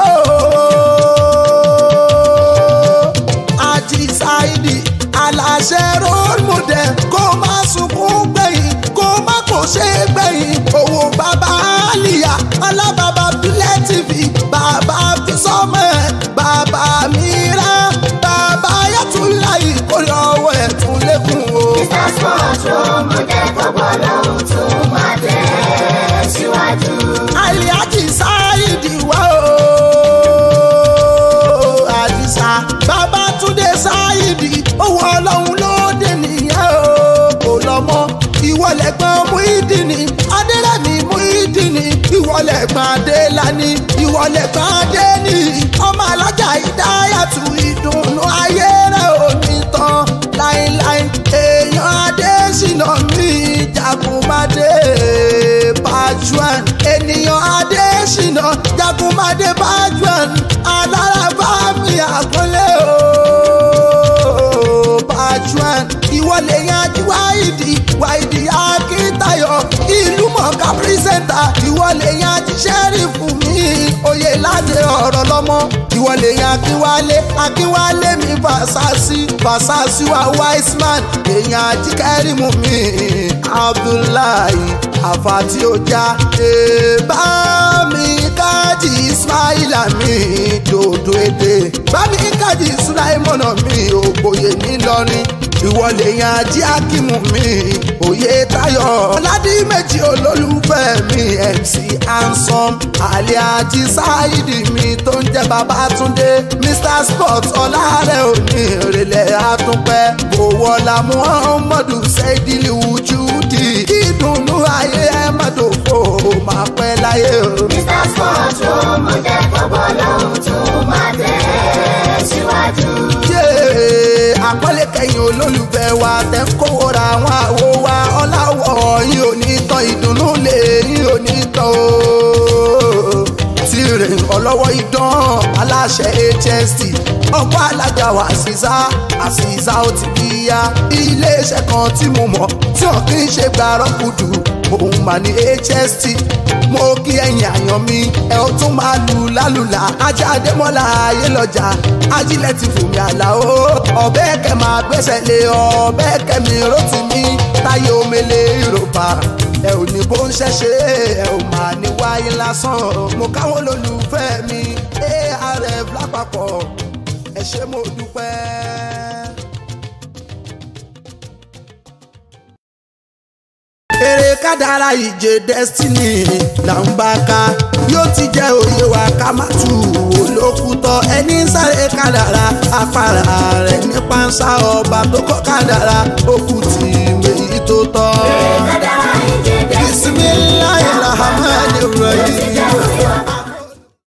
àti ṣáìdì aláṣẹ role model kó má sunkún gbẹ̀yìn kó má kò ṣe gbẹ̀yìn owó bàbá àlìyá alábàbà bílẹ̀ tv bàbá fisọ́mọ̀ bàbá mìíràn bàbá yàtúláyì kó lọ́wọ́ ẹ̀ tún lékún o. Mr. Sports ló mú dẹ̀ kọ́bọ̀ lóhun tún máa tẹ̀ síwájú. aliaji sáyidi wá o àdìsá babatunde sáyidi owó ọlọ́run ló dé nìyẹn o kò lọ́mọ ìwọlẹ̀gbọ́n muhidini adélẹ́mí muhidini ìwọlẹ̀gbọ́n adélani ìwọlẹ̀gbọ́n adéni ọmọ alájà ìdáyàtú ìdùnnú ayé rẹ̀ ò ní tán láíláí èèyàn adésínà mi jagunmadé bajuan ènìyàn adésínà jagunmadé bajuan alárabá mi àkọlé o bajuan ìwọlé yanjú wáìdì wáìdì akíntayọ ìlú mọ̀ọ́ká pírísẹ́ńtà ìwọlé yanjú sẹ́rífù mi oyè láti ọ̀rọ̀ lọ́mọ ìwọlé yan akínwálé akínwálé mi fàṣàṣì fàṣàṣì wa wiseman èèyàn ajíkẹ́rìmù mi abdullahi àfàtì ọjà èèbá mi káàdì ismaila mi dòdò èdè bá mi káàdì sulaimọ̀nà mi ògbóyè ńìlọrin ìwọlé yan ají akímù mi òye tayo ọ̀làdí méjì olólùfẹ́ mi mc ansom aliaji saidi mi tó ń jẹ́ babatunde mr sport ọ̀làrẹ̀ òní ìrẹ̀lẹ̀ àtúnpẹ́ bòwọ́lá muhammadu sẹ́dílì wùjúdì ìdùnnú ayé ẹ̀ má dòfo máa pẹ́ láyé o. Mr. Sports ló mú dẹ̀ kọ́bọ̀ lóhun tún máa tẹ̀ síwájú. Yé, àpọ́nlé kẹyìn olólùfẹ́ wa tẹ́ ń kówó ra àwọn àwo wa ọ̀làwọ̀ yìí ò ní tán ìdùnnú lè yìí ò ní tán o. tirè ọlọ́wọ́ idán aláṣẹ hst ọkọ̀ alájà wa àṣìṣà àṣìṣà ó ti kíyà iléeṣẹ́ kan tí mo mọ̀ tí wọn kì í ṣe gbàrọ́ kùdù òun mà ní hst mo kí ẹ̀yin àyàn mi ẹ ó tún máa lù lálùlà ajá adémọ́lá ayé lọ́jà ajílẹ̀ ti fòmí àlàó ọ̀bẹ kẹ máa gbẹ́sẹ̀ lé ọ̀bẹ kẹmi rótì mi táyé omele ìrọ̀bà ẹ ò ní bó ń ṣẹ̀ṣẹ̀ ẹ ò máa ní wáyé lásán mo káwọn olólùfẹ́ mi arf lápapọ̀ ẹ ṣé mo dúpẹ́. eré kádàrá ìje destiny là ń bá ká yóò ti jẹ́ òye wa ká má tù wò lókùtọ̀ ẹni ń sáré kádàrá afárá rẹ̀ ní pánsá ọba tó kọ́ kádàrá òkú tì méjì tó tọ́. Kádàrá ìjẹ́ destiny. bismillahir rahmanir Ó ti jẹ́ rahim. òye wa